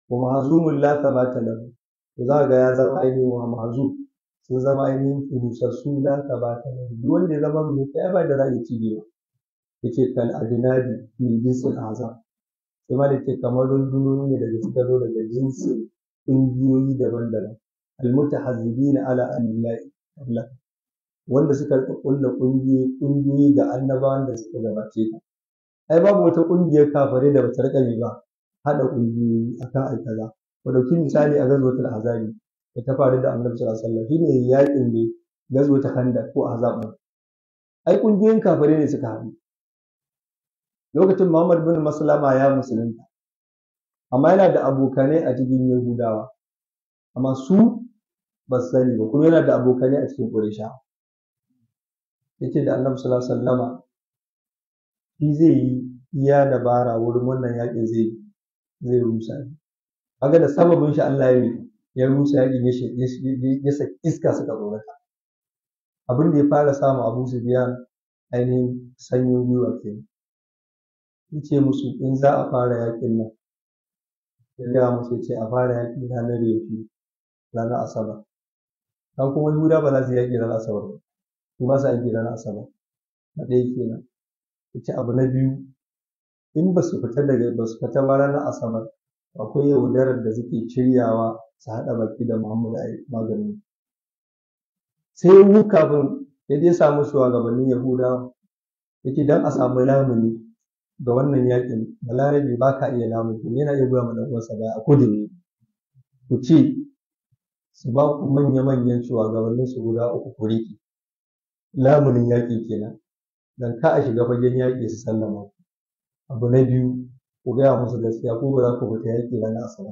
wa mahzumun la thabata lahu to za ga ya zama ainihin wa mahzum sun zama ainihin rusassu la thabata lahu duk wanda ya zama mai kai ba da ra'ayi ci ba yace kal ajnadi min jinsil azam sai ma da ke kamar rundunoni ne daga suka zo daga jinsin ƙungiyoyi daban-daban almutahazzibina ala anbiya'i qabla wanda suka kulla ƙungiyoyi ƙungiyoyi ga annabawan da suka gabace ka ai babu wata ƙungiyar kafare da bata rika ba haɗa ƙungiyoyi akan ai kaza ku ɗauki misali a gazwatul azabi da ta faru da annabi sallallahu alaihi wasallam shine yaƙin ne gazwatul khandaq ko azab ai ƙungiyoyin kafare ne suka haɗu lokacin Muhammad bin Maslama ya musulunta amma yana da abokanai a cikin Yahudawa amma su ba su sani ba kuma yana da abokanai a cikin Qurayshawa yace da Annabi sallallahu alaihi wasallama shi zai yi iya dabara wurin wannan yakin zai zai rusa shi kaga da sababin shi Allah ya yi ya rusa yakin ya ya saki iska suka tsorata abin da ya fara samu Abu Sufyan ainihin sanyin gwiwa kenan yace musu in za a fara yakin nan ya gaya musu yace a fara yaki ranar yaushe ranar asabar kan kuma Yahuda ba za su yaki ranar asabar ba su ba su aiki ranar asabar na ɗaya kenan yace abu na biyu in ba su fita daga ba su fita ba ranar asabar akwai yaudarar da suke shiryawa su haɗa baki da Muhammadu a maganin sai wu kafin ya je samu shugabannin Yahudawa yace dan a samu lamuni ga wannan yakin balarabe ba ka iya lamun yana iya goya mana uwarsa baya a kodin ku ce su ba ku manya-manyan shugabannin su guda uku ku riƙe lamunin yaƙi kenan dan ka a shiga fagen yaƙi su sallama abu na biyu ku gaya musu gaskiya ko ba za ku fita yaƙi ranar asabar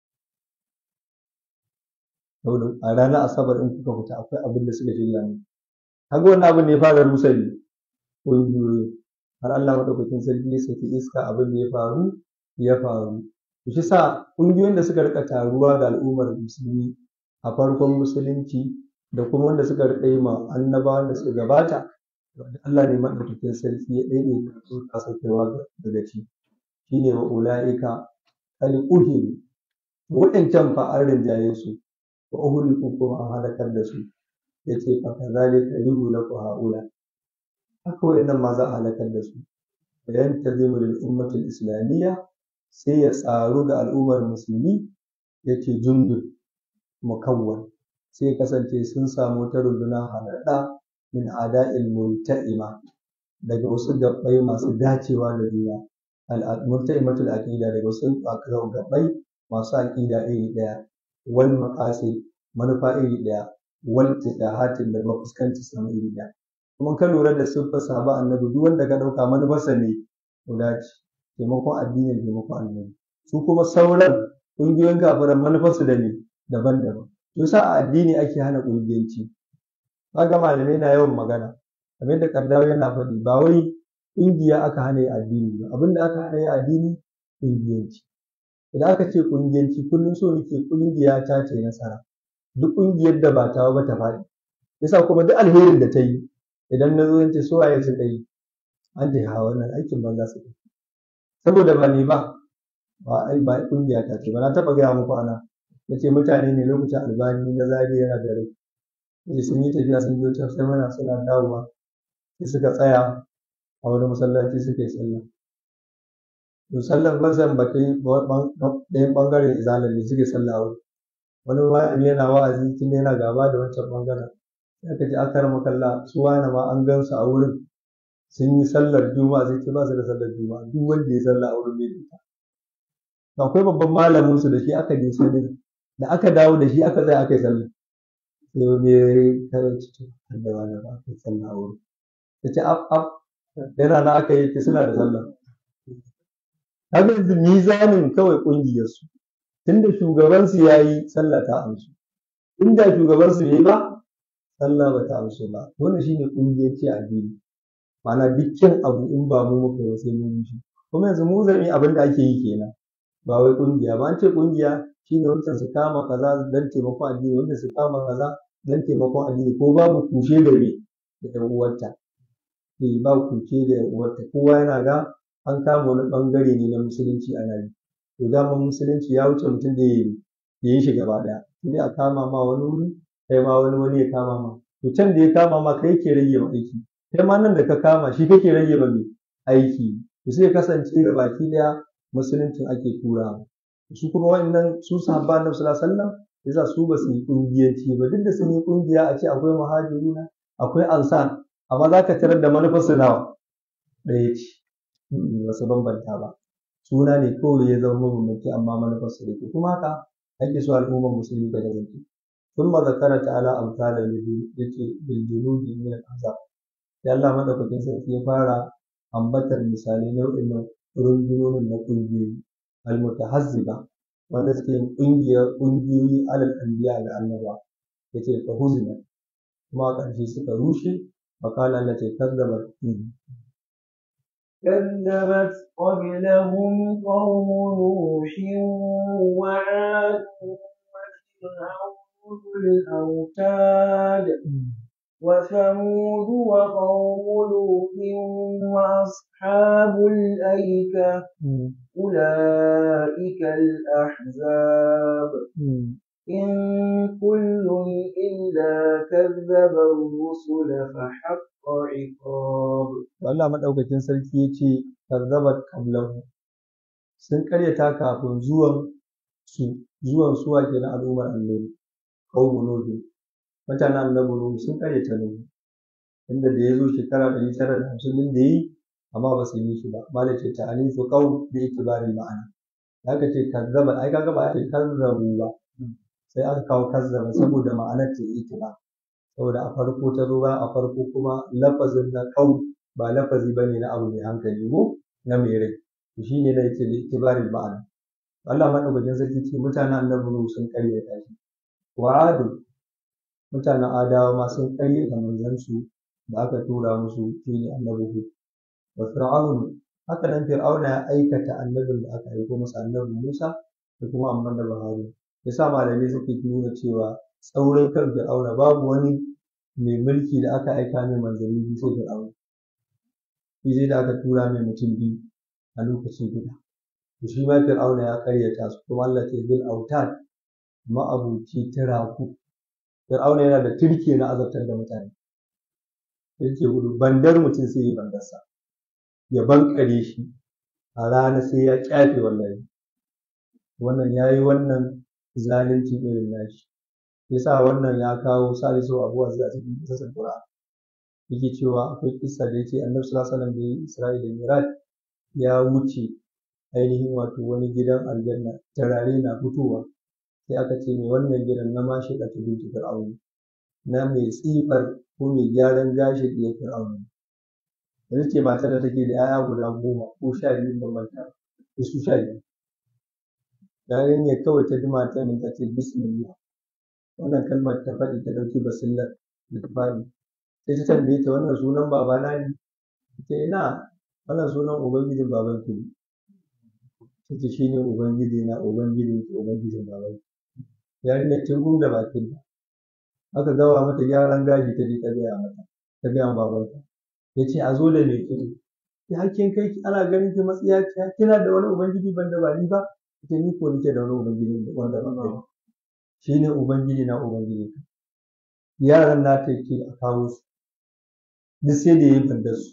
saboda a ranar asabar in kuka fita akwai abin da suka shirya ne kaga wannan abin ne ya fara rusa ne ƙungiyoyi har Allah maɗaukakin sarki ya saki iska abin da ya faru ya faru to shi sa ƙungiyoyin da suka rika taruwa ga al'ummar musulmi a farkon musulunci da kuma wanda suka rika yi ma annabawan da suka gabata Allah ne maɗaukakin sarki ya ɗaiɗe su kasa kaiwa daga ci shine wa ula'ika qad uhiru waɗancan fa an rinjaye su wa uhliku kuma an halakar da su yace fa kazalika yuhlaku haula haka waɗannan ma za a halakar da su bayan tazimu lil ummatil islamiyya sai ya tsaru ga al'ummar musulmi yace jundul mukawwan sai kasance sun samu ta runduna halaɗa min ada'il multa'ima daga wasu gabbai masu dacewa da juna al-multa'imatul aqida daga wasu gabbai masu aqida iri ɗaya wal maqasid manufa iri ɗaya wal tidahatin da mafuskanci sama iri ɗaya kuma ka lura da siffar sahaba annabi duk wanda ka ɗauka manufarsa ne guda ce taimakon addini taimakon annabi su kuma sauran ƙungiyoyin kafiran manufarsu da ne daban-daban to sa a addini ake hana ƙungiyanci kaga malamai na yawan magana kamar da kardawa yana faɗi ba wai ƙungiya aka hana yi addini ba abinda aka hana yi addini ƙungiyanci idan aka ce ƙungiyanci kullum so nake ƙungiya ta ce nasara duk ƙungiyar da ba ta ba ta faɗi yasa kuma duk alherin da ta yi idan na zo ce so waye su ɗai an ce ha wannan aikin banza su ɗai saboda ba ni ba ba ai ba ƙungiya ta ce ba na taɓa gaya muku ana na ce mutane ne lokacin albani na zage yana da rai sai sun yi tafiya sun je can sai mana suna dawowa sai suka tsaya a wani masallaci suka yi sallah to sallar mazan ba ta yi ɗayan ɓangaren izalar ne suke sallah a wuri wani malami yana wa'azi tun yana gaba da wancan ɓangaren sai aka ce aka rama kalla su wani ma an gan su a wurin sun yi sallar juma'a sai ce ba su da sallar juma'a duk wanda ya sallah a wurin bai da ita akwai babban malamin su da shi aka je sallar da aka dawo da shi aka tsaya aka yi sallah sai wani ya karanci to da wani ba aka yi sallah a wurin ya ce af af yana na aka yi ce suna da sallah kaga yanzu mizanin kawai ƙungiyarsu tunda shugabansu ya yi sallah ta amsu inda shugabansu bai yi ba sallah ba ta amsu ba wannan shine ƙungiyarci a addini ma'ana dukkan abu in ba mu muka yi sai mun yi kuma yanzu mu zan yi abin da ake yi kenan ba wai ƙungiya ba an ce ƙungiya shine wancan su kama kaza don taimakon addini wanda su kama kaza don taimakon addini ko babu kushe da me da ƴan uwarta eh ba kushe da ƴan uwarta kowa yana ga an kama wani ɓangare ne na musulunci ana yi to daman musulunci ya wuce mutum da ya yi shi gaba ɗaya sai a kama ma wani wuri kai ma wani wani ya kama ma to can da ya kama ma kai ke rage ma aiki kai ma nan da ka kama shi kake rage ma mai aiki to sai kasance da baki ɗaya musuluncin ake turawa su kuma wa'annan su sahabba annabi sallallahu alaihi wasallam yasa su ba su yi kungiyanci ba duk da sun yi kungiya a ce akwai muhajiruna akwai ansar amma za ka tarar da manufar su nawa ɗaya ce ba su bambanta ba suna ne kawai ya zama mabambanci amma manufar su da kuma haka ake so al'ummar musulmi ta kasance ثم ذكر تعالى أمثال بالجنود من الأحزاب sai Allah madaukakin sarki ya fara ambatar misalai nau'in rundunonin na ƙungiyoyi almutahazziba wanda suke yin ƙungiyar ƙungiyoyi alal anbiya da annaba yace fa huzina kuma a ƙarshe suka rushe fakala Allah ce kazzaba كذبت قبلهم قوم نوح وعاد وفرعون الأوتاد وثمود وقوم لوط وأصحاب الأيكة أولئك الأحزاب إن كل إلا كذب الرسل فحق عقاب Allah madaukakin sarki yace kazzabat qablahu sun karyata kafin zuwan su zuwan suwa kenan al'ummar annabi qaumun nuh mutanen annabi nuh sun karyata nuh inda da ya zo shekara ɗari tara da hamsin din da yi amma ba su yi shi ba malai ce ta anifu qaul bi itibarin ma'ana da aka ce kazzaba ai kaga ba a ce kazzabu ba sai aka kawo kazzaba saboda ma'anar ta itiba saboda a farko ta zo ba a farko kuma lafazin na qaul ba lafazi bane na abu mai hankali ko na mai rai to shine da yake da itibarin ma'ana Allah madaukakin sarki ce mutanen annabi nuh sun karyata shi wa'adu mutanen adawa ma sun karyata manzansu da aka tura musu shine annabi Hud wa fir'aun haka nan fir'auna ya aikata annabin da aka aiko masa annabi Musa da kuma annabi Harun yasa malamai suke nuna cewa tsaurin kan fir'auna babu wani mai mulki da aka aika mai manzanni biyu sai fir'auna shi sai da aka tura mai mutum biyu a lokaci guda to shi ma fir'auna ya karyata su kuma Allah ce bil autad ma'abuci tiraku fir'auna yana da turke na azabtar da mutane yake gudu bandar mutum sai yi bandarsa ya bankare shi a rana sai ya kyafe wallahi wannan ya yi wannan zalunci irin nashi yasa wannan ya kawo salisu abuwa zai a cikin kisasin qur'an yake cewa akwai kissa da yace annabi sallallahu alaihi wasallam da yi isra'ila miraj ya wuce ainihin wato wani gidan aljanna turare na fitowa sai aka ce mai wannan gidan na mashi da ta binti fir'auni na mai tsifar ko mai gyaran gashi ɗiyar fir'auni yanzu ce matar da take da 'ya'ya guda goma ko sha biyu ban manta ko su sha biyu yarinyar kawai ta ji matar nan ta ce bismillah wannan kalmar ta faɗi ta ɗauki basillar da ta faɗi sai ta tambaye ta wannan sunan babana ne ta ina wannan sunan ubangijin babanki ne ta ce shi ne ubangiji na ubangijin ki ubangijin babanki yarinyar ta gum da bakin ta aka gawa mata gyaran gashi ta je ta gaya mata ta gaya babanta ya ce a zo da mai kiɗi ya hakkin kai ana ganin ki matsiya kina da wani ubangiji ban da ba ni ba ita ni ko nake da wani ubangiji wanda ba kai shi ne ubangiji na ubangiji ka yaran na ta ce a kawo su duk sai da ya yi bandar su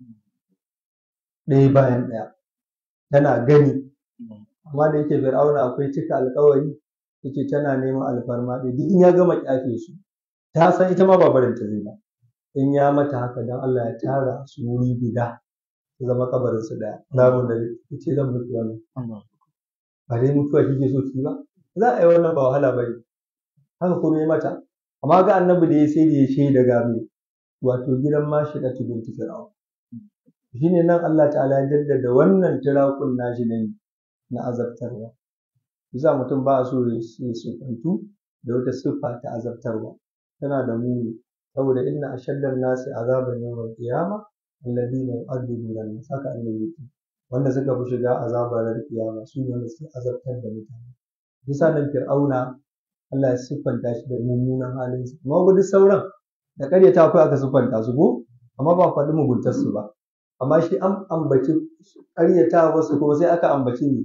ɗaya bayan ɗaya tana gani amma da yake fir'auna akwai cika alkawari yake tana neman alfarma ɗaya duk in ya gama kyafe su ta san ita ma ba barin ta zai ba in ya mata haka dan Allah ya tara su wuri guda su zama kabarin su daya lamun da ce zan mutu wannan ba dai mutuwa kike so ki ba za a yi wannan ba wahala ba ne haka kuma ya mata amma ga annabi da ya sai da ya shaida ga mai wato gidan mashi da tubin fir'aun shine nan Allah ta'ala ya jaddada wannan tirakun nashi ne na azabtarwa yasa mutum ba so ya sufantu da wata siffa ta azabtarwa tana da muni saboda inna ashaddan nasi azaban yawmal qiyama alladhina yu'adhibuna an-nas haka annabi yake wanda suka fi shiga azabar kiyama su ne wanda suke azabtar da mutane bisa nan fir'auna Allah ya siffanta shi da mummunan halin su amma duk sauran da karyata akwai aka siffanta su ko amma ba faɗi muguntar su ba amma shi an ambaci karyata wasu kuma sai aka ambaci ne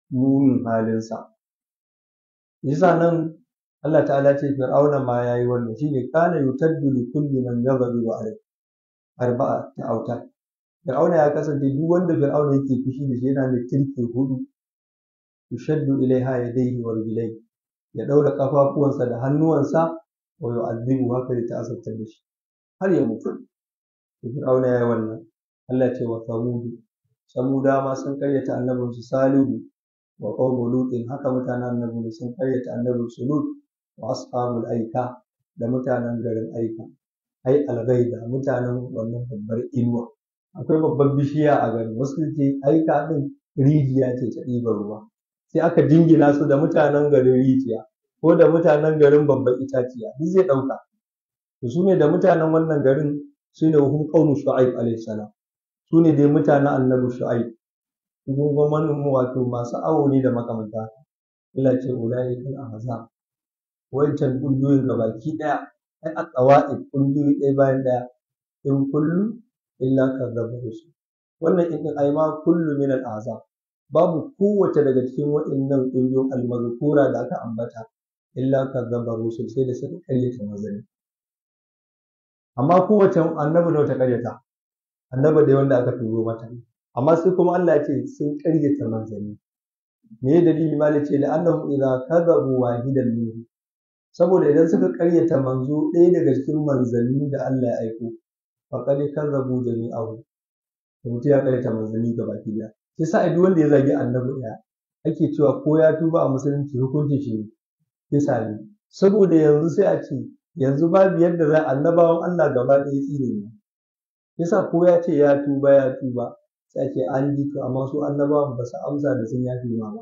munin halinsa yasa nan Allah ta'ala ce fir'auna ma yayi wannan shine kana yutaddu li kulli man yaghdibu alayhi arba'a ta auta fir'auna ya kasance duk wanda fir'auna yake fushi da shi yana da kirki hudu yushaddu ilaiha yadayhi wa rijlayhi ya daura kafafuwansa da hannuwansa wa yu'adhibu haka da ta'azzabtar da shi har ya mutu fir'auna yayi wannan Allah ce wa samudu samuda ma sun karyata annabinsu salihu wa qawmu lutin haka mutanen annabi sun karyata annabinsu lut wa ashabul aika da mutanen garin aika ai algaida mutanen wannan babbar inuwa akwai babbar bishiya a garin wasu ce aika din rijiya ce ta ɗiban ruwa sai aka jingina su da mutanen garin rijiya ko da mutanen garin babbar itaciya duk zai ɗauka to su ne da mutanen wannan garin su ne hum qaumu shu'aib alaihi salam su ne dai mutanen annabi shu'aib kuma manoma wato masu awo ne da makamanta ila ce ulai kal ahzab wancan kungiyoyin gabaki daya ai a qawaid kungiyoyi ɗaya bayan ɗaya in kullu illa kadzaba rusul wannan in ai ma kullu min al ahzab babu kowace daga cikin waɗannan kungiyoyin almazkura da aka ambata illa kadzaba rusul sai da suka karyata manzanni amma kowace annabi da wata karyata annabi da wanda aka turo mata amma sai kuma Allah ya ce sun karyata manzanni me ya dalili malik ce da annahum idza kadhabu wahidan minhu saboda idan suka karyata manzo ɗaya daga cikin manzanni da Allah ya aiko faqad kadhabu jami'ahu to mutum ya karyata manzanni gaba ki daya sai sa duk wanda ya zagi annabi ɗaya ake cewa ko ya tuba a musulunci hukuncin shi kisa ne saboda yanzu sai a ce yanzu babu yadda za annabawan Allah gaba ɗaya tsine ne yasa ko ya ce ya tuba ya tuba sai ake an ji to amma su annabawan ba su amsa da sun yafi ma ba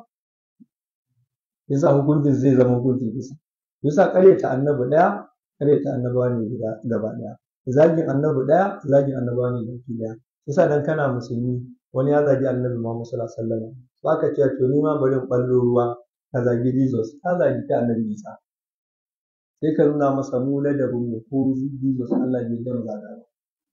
yasa hukuncin zai zama hukuncin kisa yasa ƙaryata annabi ɗaya ƙaryata annabawa ne guda gaba ɗaya zagin annabi ɗaya zagin annabawa ne baki ɗaya yasa dan kana musulmi wani ya zagi annabi Muhammad sallallahu alaihi wasallam ba ka cewa to ni ma bari in ɓallo ruwa ka zagi Jesus ka zagi ta annabi Isa sai ka nuna masa mu ladabin mu ko Jesus Allah bai dan zaga ba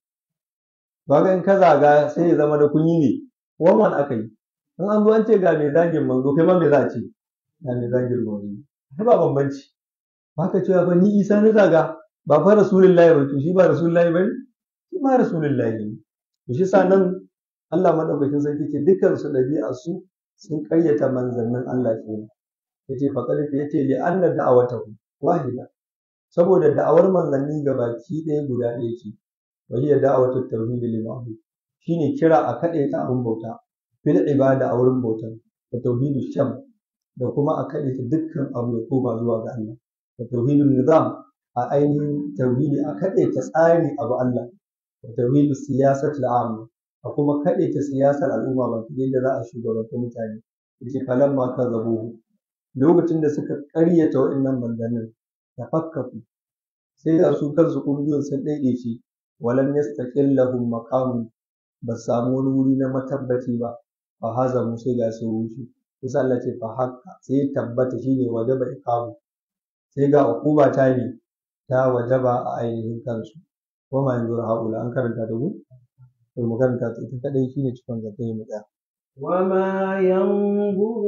ba ga in ka zaga sai ya zama da kun yi ne wannan aka yi in an zo an ce ga mai zagin manzo kai ma me za a ce ga mai zagin manzo ai ba bambanci ba ka cewa ba ni Isa na zaga ba fa rasulullahi ba to shi ba rasulullahi ba ne shi ma rasulullahi ne to shi sa nan Allah madaukakin sarki ce dukkan su ɗabi'a su sun ƙayyata manzannin Allah kenan yace faqad yace li anna da'awatahu wahida saboda da'awar manzanni gabaki ɗaya guda ɗaya ce wa hiya da'awatu tauhid lil ma'bud shine kira a kaɗe ta abun bauta fil ibada a wurin bauta wa tauhidu sham da kuma a kaɗe ta dukkan abu ya koma zuwa ga Allah wa tauhidun nizam a ainihin tauhidi a kaɗe ta tsari abu Allah wa tauhidu siyasat al'amma a kuma kaɗe ta siyasar al'umma ba da za a shugabanta mutane yace falamma kazzabuhu lokacin da suka ƙaryata waɗannan manzannin tafakkafu sai ga su kansu ƙungiyoyin sun ɗaiɗaice walam yastaqil lahum maqamun ba samu wani wuri na matabbaci ba fa hazamu sai ga su rushe sai Allah ce fa hakka sai ya tabbata shine wajaba iqamu sai ga uquba ta ne ta wajaba a ainihin kansu wa ma yanzur haula an karanta da ku to mu karanta ta ita kadai shine cikon zakai mu tsaya وما ينظر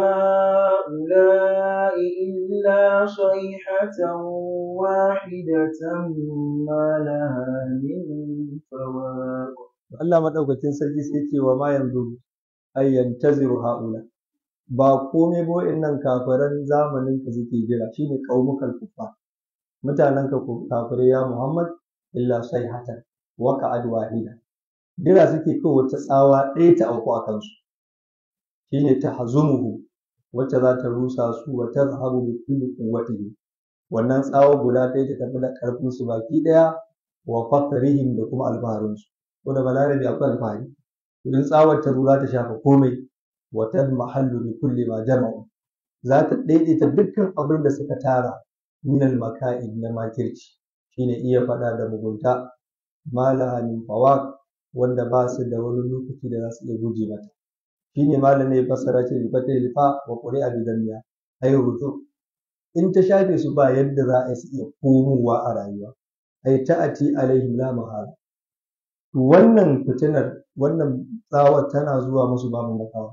هؤلاء إلا صيحة واحدة ما لها من فواق Allah madaukakin sarki sai ce wa ma yanzu ay yantaziru haula ba komai ba wa'annan kafiran zamanin ka suke jira shine qaumukal kuffar mutanen ka kafirai ya Muhammad illa sayhatan wa ka'ad wahida jira suke kawai wata tsawa ɗaya ta auku a kansu shine ta hazumuhu wacce za ta rusa su wa tazhabu bi kulli quwwatihi wannan tsawa guda ɗaya ta tafi da ƙarfin su baki ɗaya wa fakrihim da kuma alfaharin su ko da balarabi akwai alfahari idan tsawar ta za ta shafa komai wa mahallu bi kulli ma jama'u za ta daidaita dukkan abin da suka tara min al maka'id na makirci shine iya faɗa da mugunta malaha min fawaq wanda ba su da wani lokaci da za su iya guje mata shine malamai fassara ce bi fatil fa wa qur'a bi dammiya ay ruju in ta shafe su ba yadda za a su iya komowa a rayuwa ay ta'ati alaihim la mahala to wannan fitinar wannan tsawar tana zuwa musu babu makawa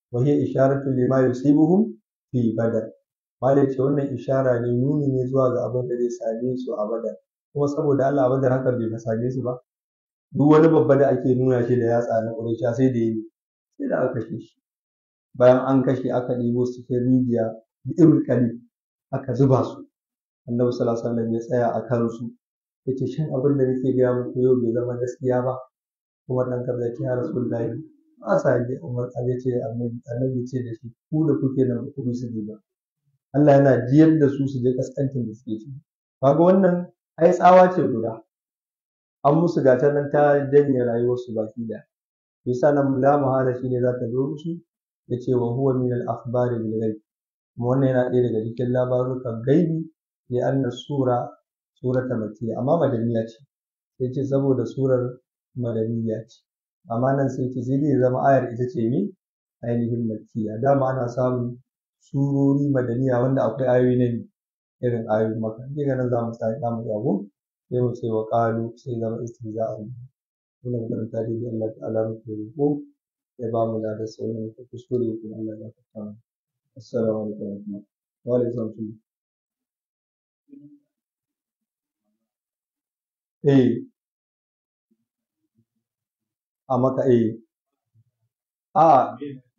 wa hiya isharatu lima yusibuhum fi badar malai ce wannan ishara ne nuni ne zuwa ga abin da zai same su a badar kuma saboda Allah a badar hakan bai same su ba duk wani babba da ake nuna shi da yatsa na ƙuraisha sai da yi sai da aka kashe shi bayan an kashe aka ɗebo su cikin rijiya bi'ir kali aka zuba su annabi sallallahu alaihi wasallam ya tsaya a kansu yace shin abin da nake gaya muku yau bai zama gaskiya ba kuma dan kaza ya ce ya rasulullahi ba sa ji umar ya ce annabi annabi ce da shi ku da kuke nan ku bi su ba Allah yana jiyar da su su je kaskancin da suke ciki kaga wannan ai tsawa ce guda an musu gata nan ta janye rayuwarsu baki da yasa nan la muhala shine za ta zo musu yace wa huwa min al akhbari bil ghaib kuma wannan yana ɗaya daga cikin labarukan gaibi li anna sura surata makkiya amma madaniya ce sai ce saboda surar madaniya ce amma nan sai ce sai dai zama ayar ita ce mi ainihin makkiya dama ana samun surori madaniya wanda akwai ayoyi na irin ayoyin maka ne ga nan za mu sa za mu zago sai mu ce wa qalu sai zama istihza'an wannan karanta dai Allah ta'ala mu ke roƙo ya ba mu da sauran ku kuskure ku Allah ya fata assalamu alaikum wa alaikum assalam eh a maka eh a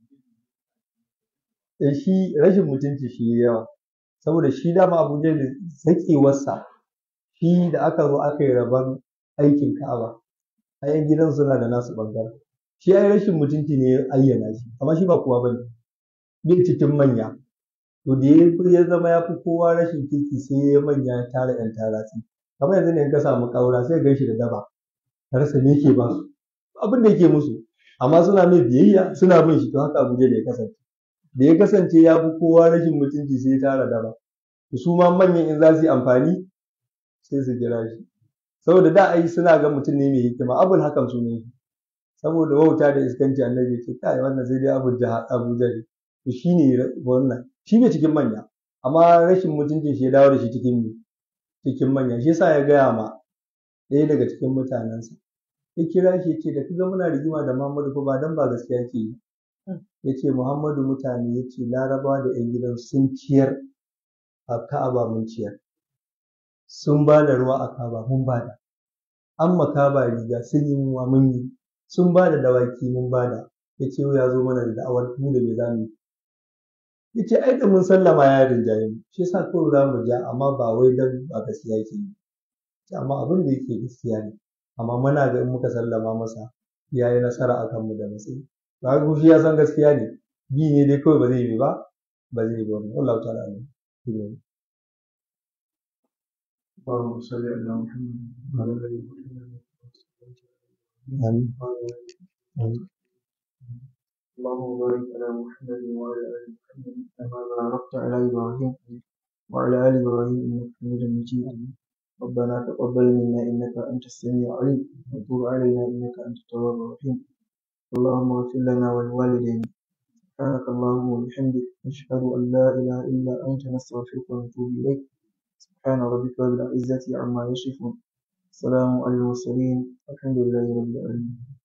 eh shi rashin mutunci shi yawa saboda shi dama Abu Jahl zakewarsa shi da aka zo aka yi rabon aikin Ka'aba ayan gidan suna da nasu bangaren shi ai rashin mutunci ne ya ayyana shi amma shi ba kowa bane bai cikin manya to da ya zama ya fi kowa rashin kirki sai ya manya ya tara yan taratsi kamar yanzu ne in ka samu ƙaura sai gan shi da daba ka rasa me yake ba su abin da yake musu amma suna mai biyayya suna bin shi to haka Abuja da ya kasance da ya kasance ya fi kowa rashin mutunci sai ya tara daba su ma manyan in za su yi amfani sai su kira shi saboda da ai suna ga mutum ne mai hikima abul hakan su ne saboda wauta da iskanci annabi ce kai wannan sai dai abu jaha abuja ne to shine wannan shi ne cikin manya amma rashin mutuncin shi ya dawo da shi cikin cikin manya shi yasa ya gaya ma ɗaya daga cikin mutanensa ya kira shi ce da kaga muna rigima da Muhammadu fa ba dan ba gaskiya yake yi ya ce Muhammadu mutane ya ce larabawa da 'yan gidan sun ciyar a Ka'aba mun ciyar sun ba da ruwa a Ka'aba mun ba da an makaba riga sun yi muwa mun yi sun ba da dawaki mun ba da ya ce ya zo mana da da'awar mu da me za mu ya ce ai da mun sallama ya rinjaye mu shi yasa kawai za mu ja amma ba wai dan ba gaskiya yake yi amma abin da yake gaskiya ne amma muna ga in muka sallama masa ya yi nasara a kanmu da matsayi ba ga shi ya san gaskiya ne bi ne dai kawai ba zai yi ba ba zai yi ba wannan Allah ta'ala ne اللهم صل على محمد وعلى ال محمد آمين آمين اللهم بارك على محمد وعلى ال محمد كما باركت على ابراهيم وعلى ال ابراهيم انك حميد مجيد ربنا تقبل منا انك انت السميع العليم وتب علينا انك انت التواب الرحيم اللهم اغفر لنا ولوالدينا سبحانك اللهم وبحمدك نشهد ان لا اله الا انت نستغفرك ونتوب اليك سبحان ربك رب العزه عما يصفون سلام على المرسلين الحمد لله رب العالمين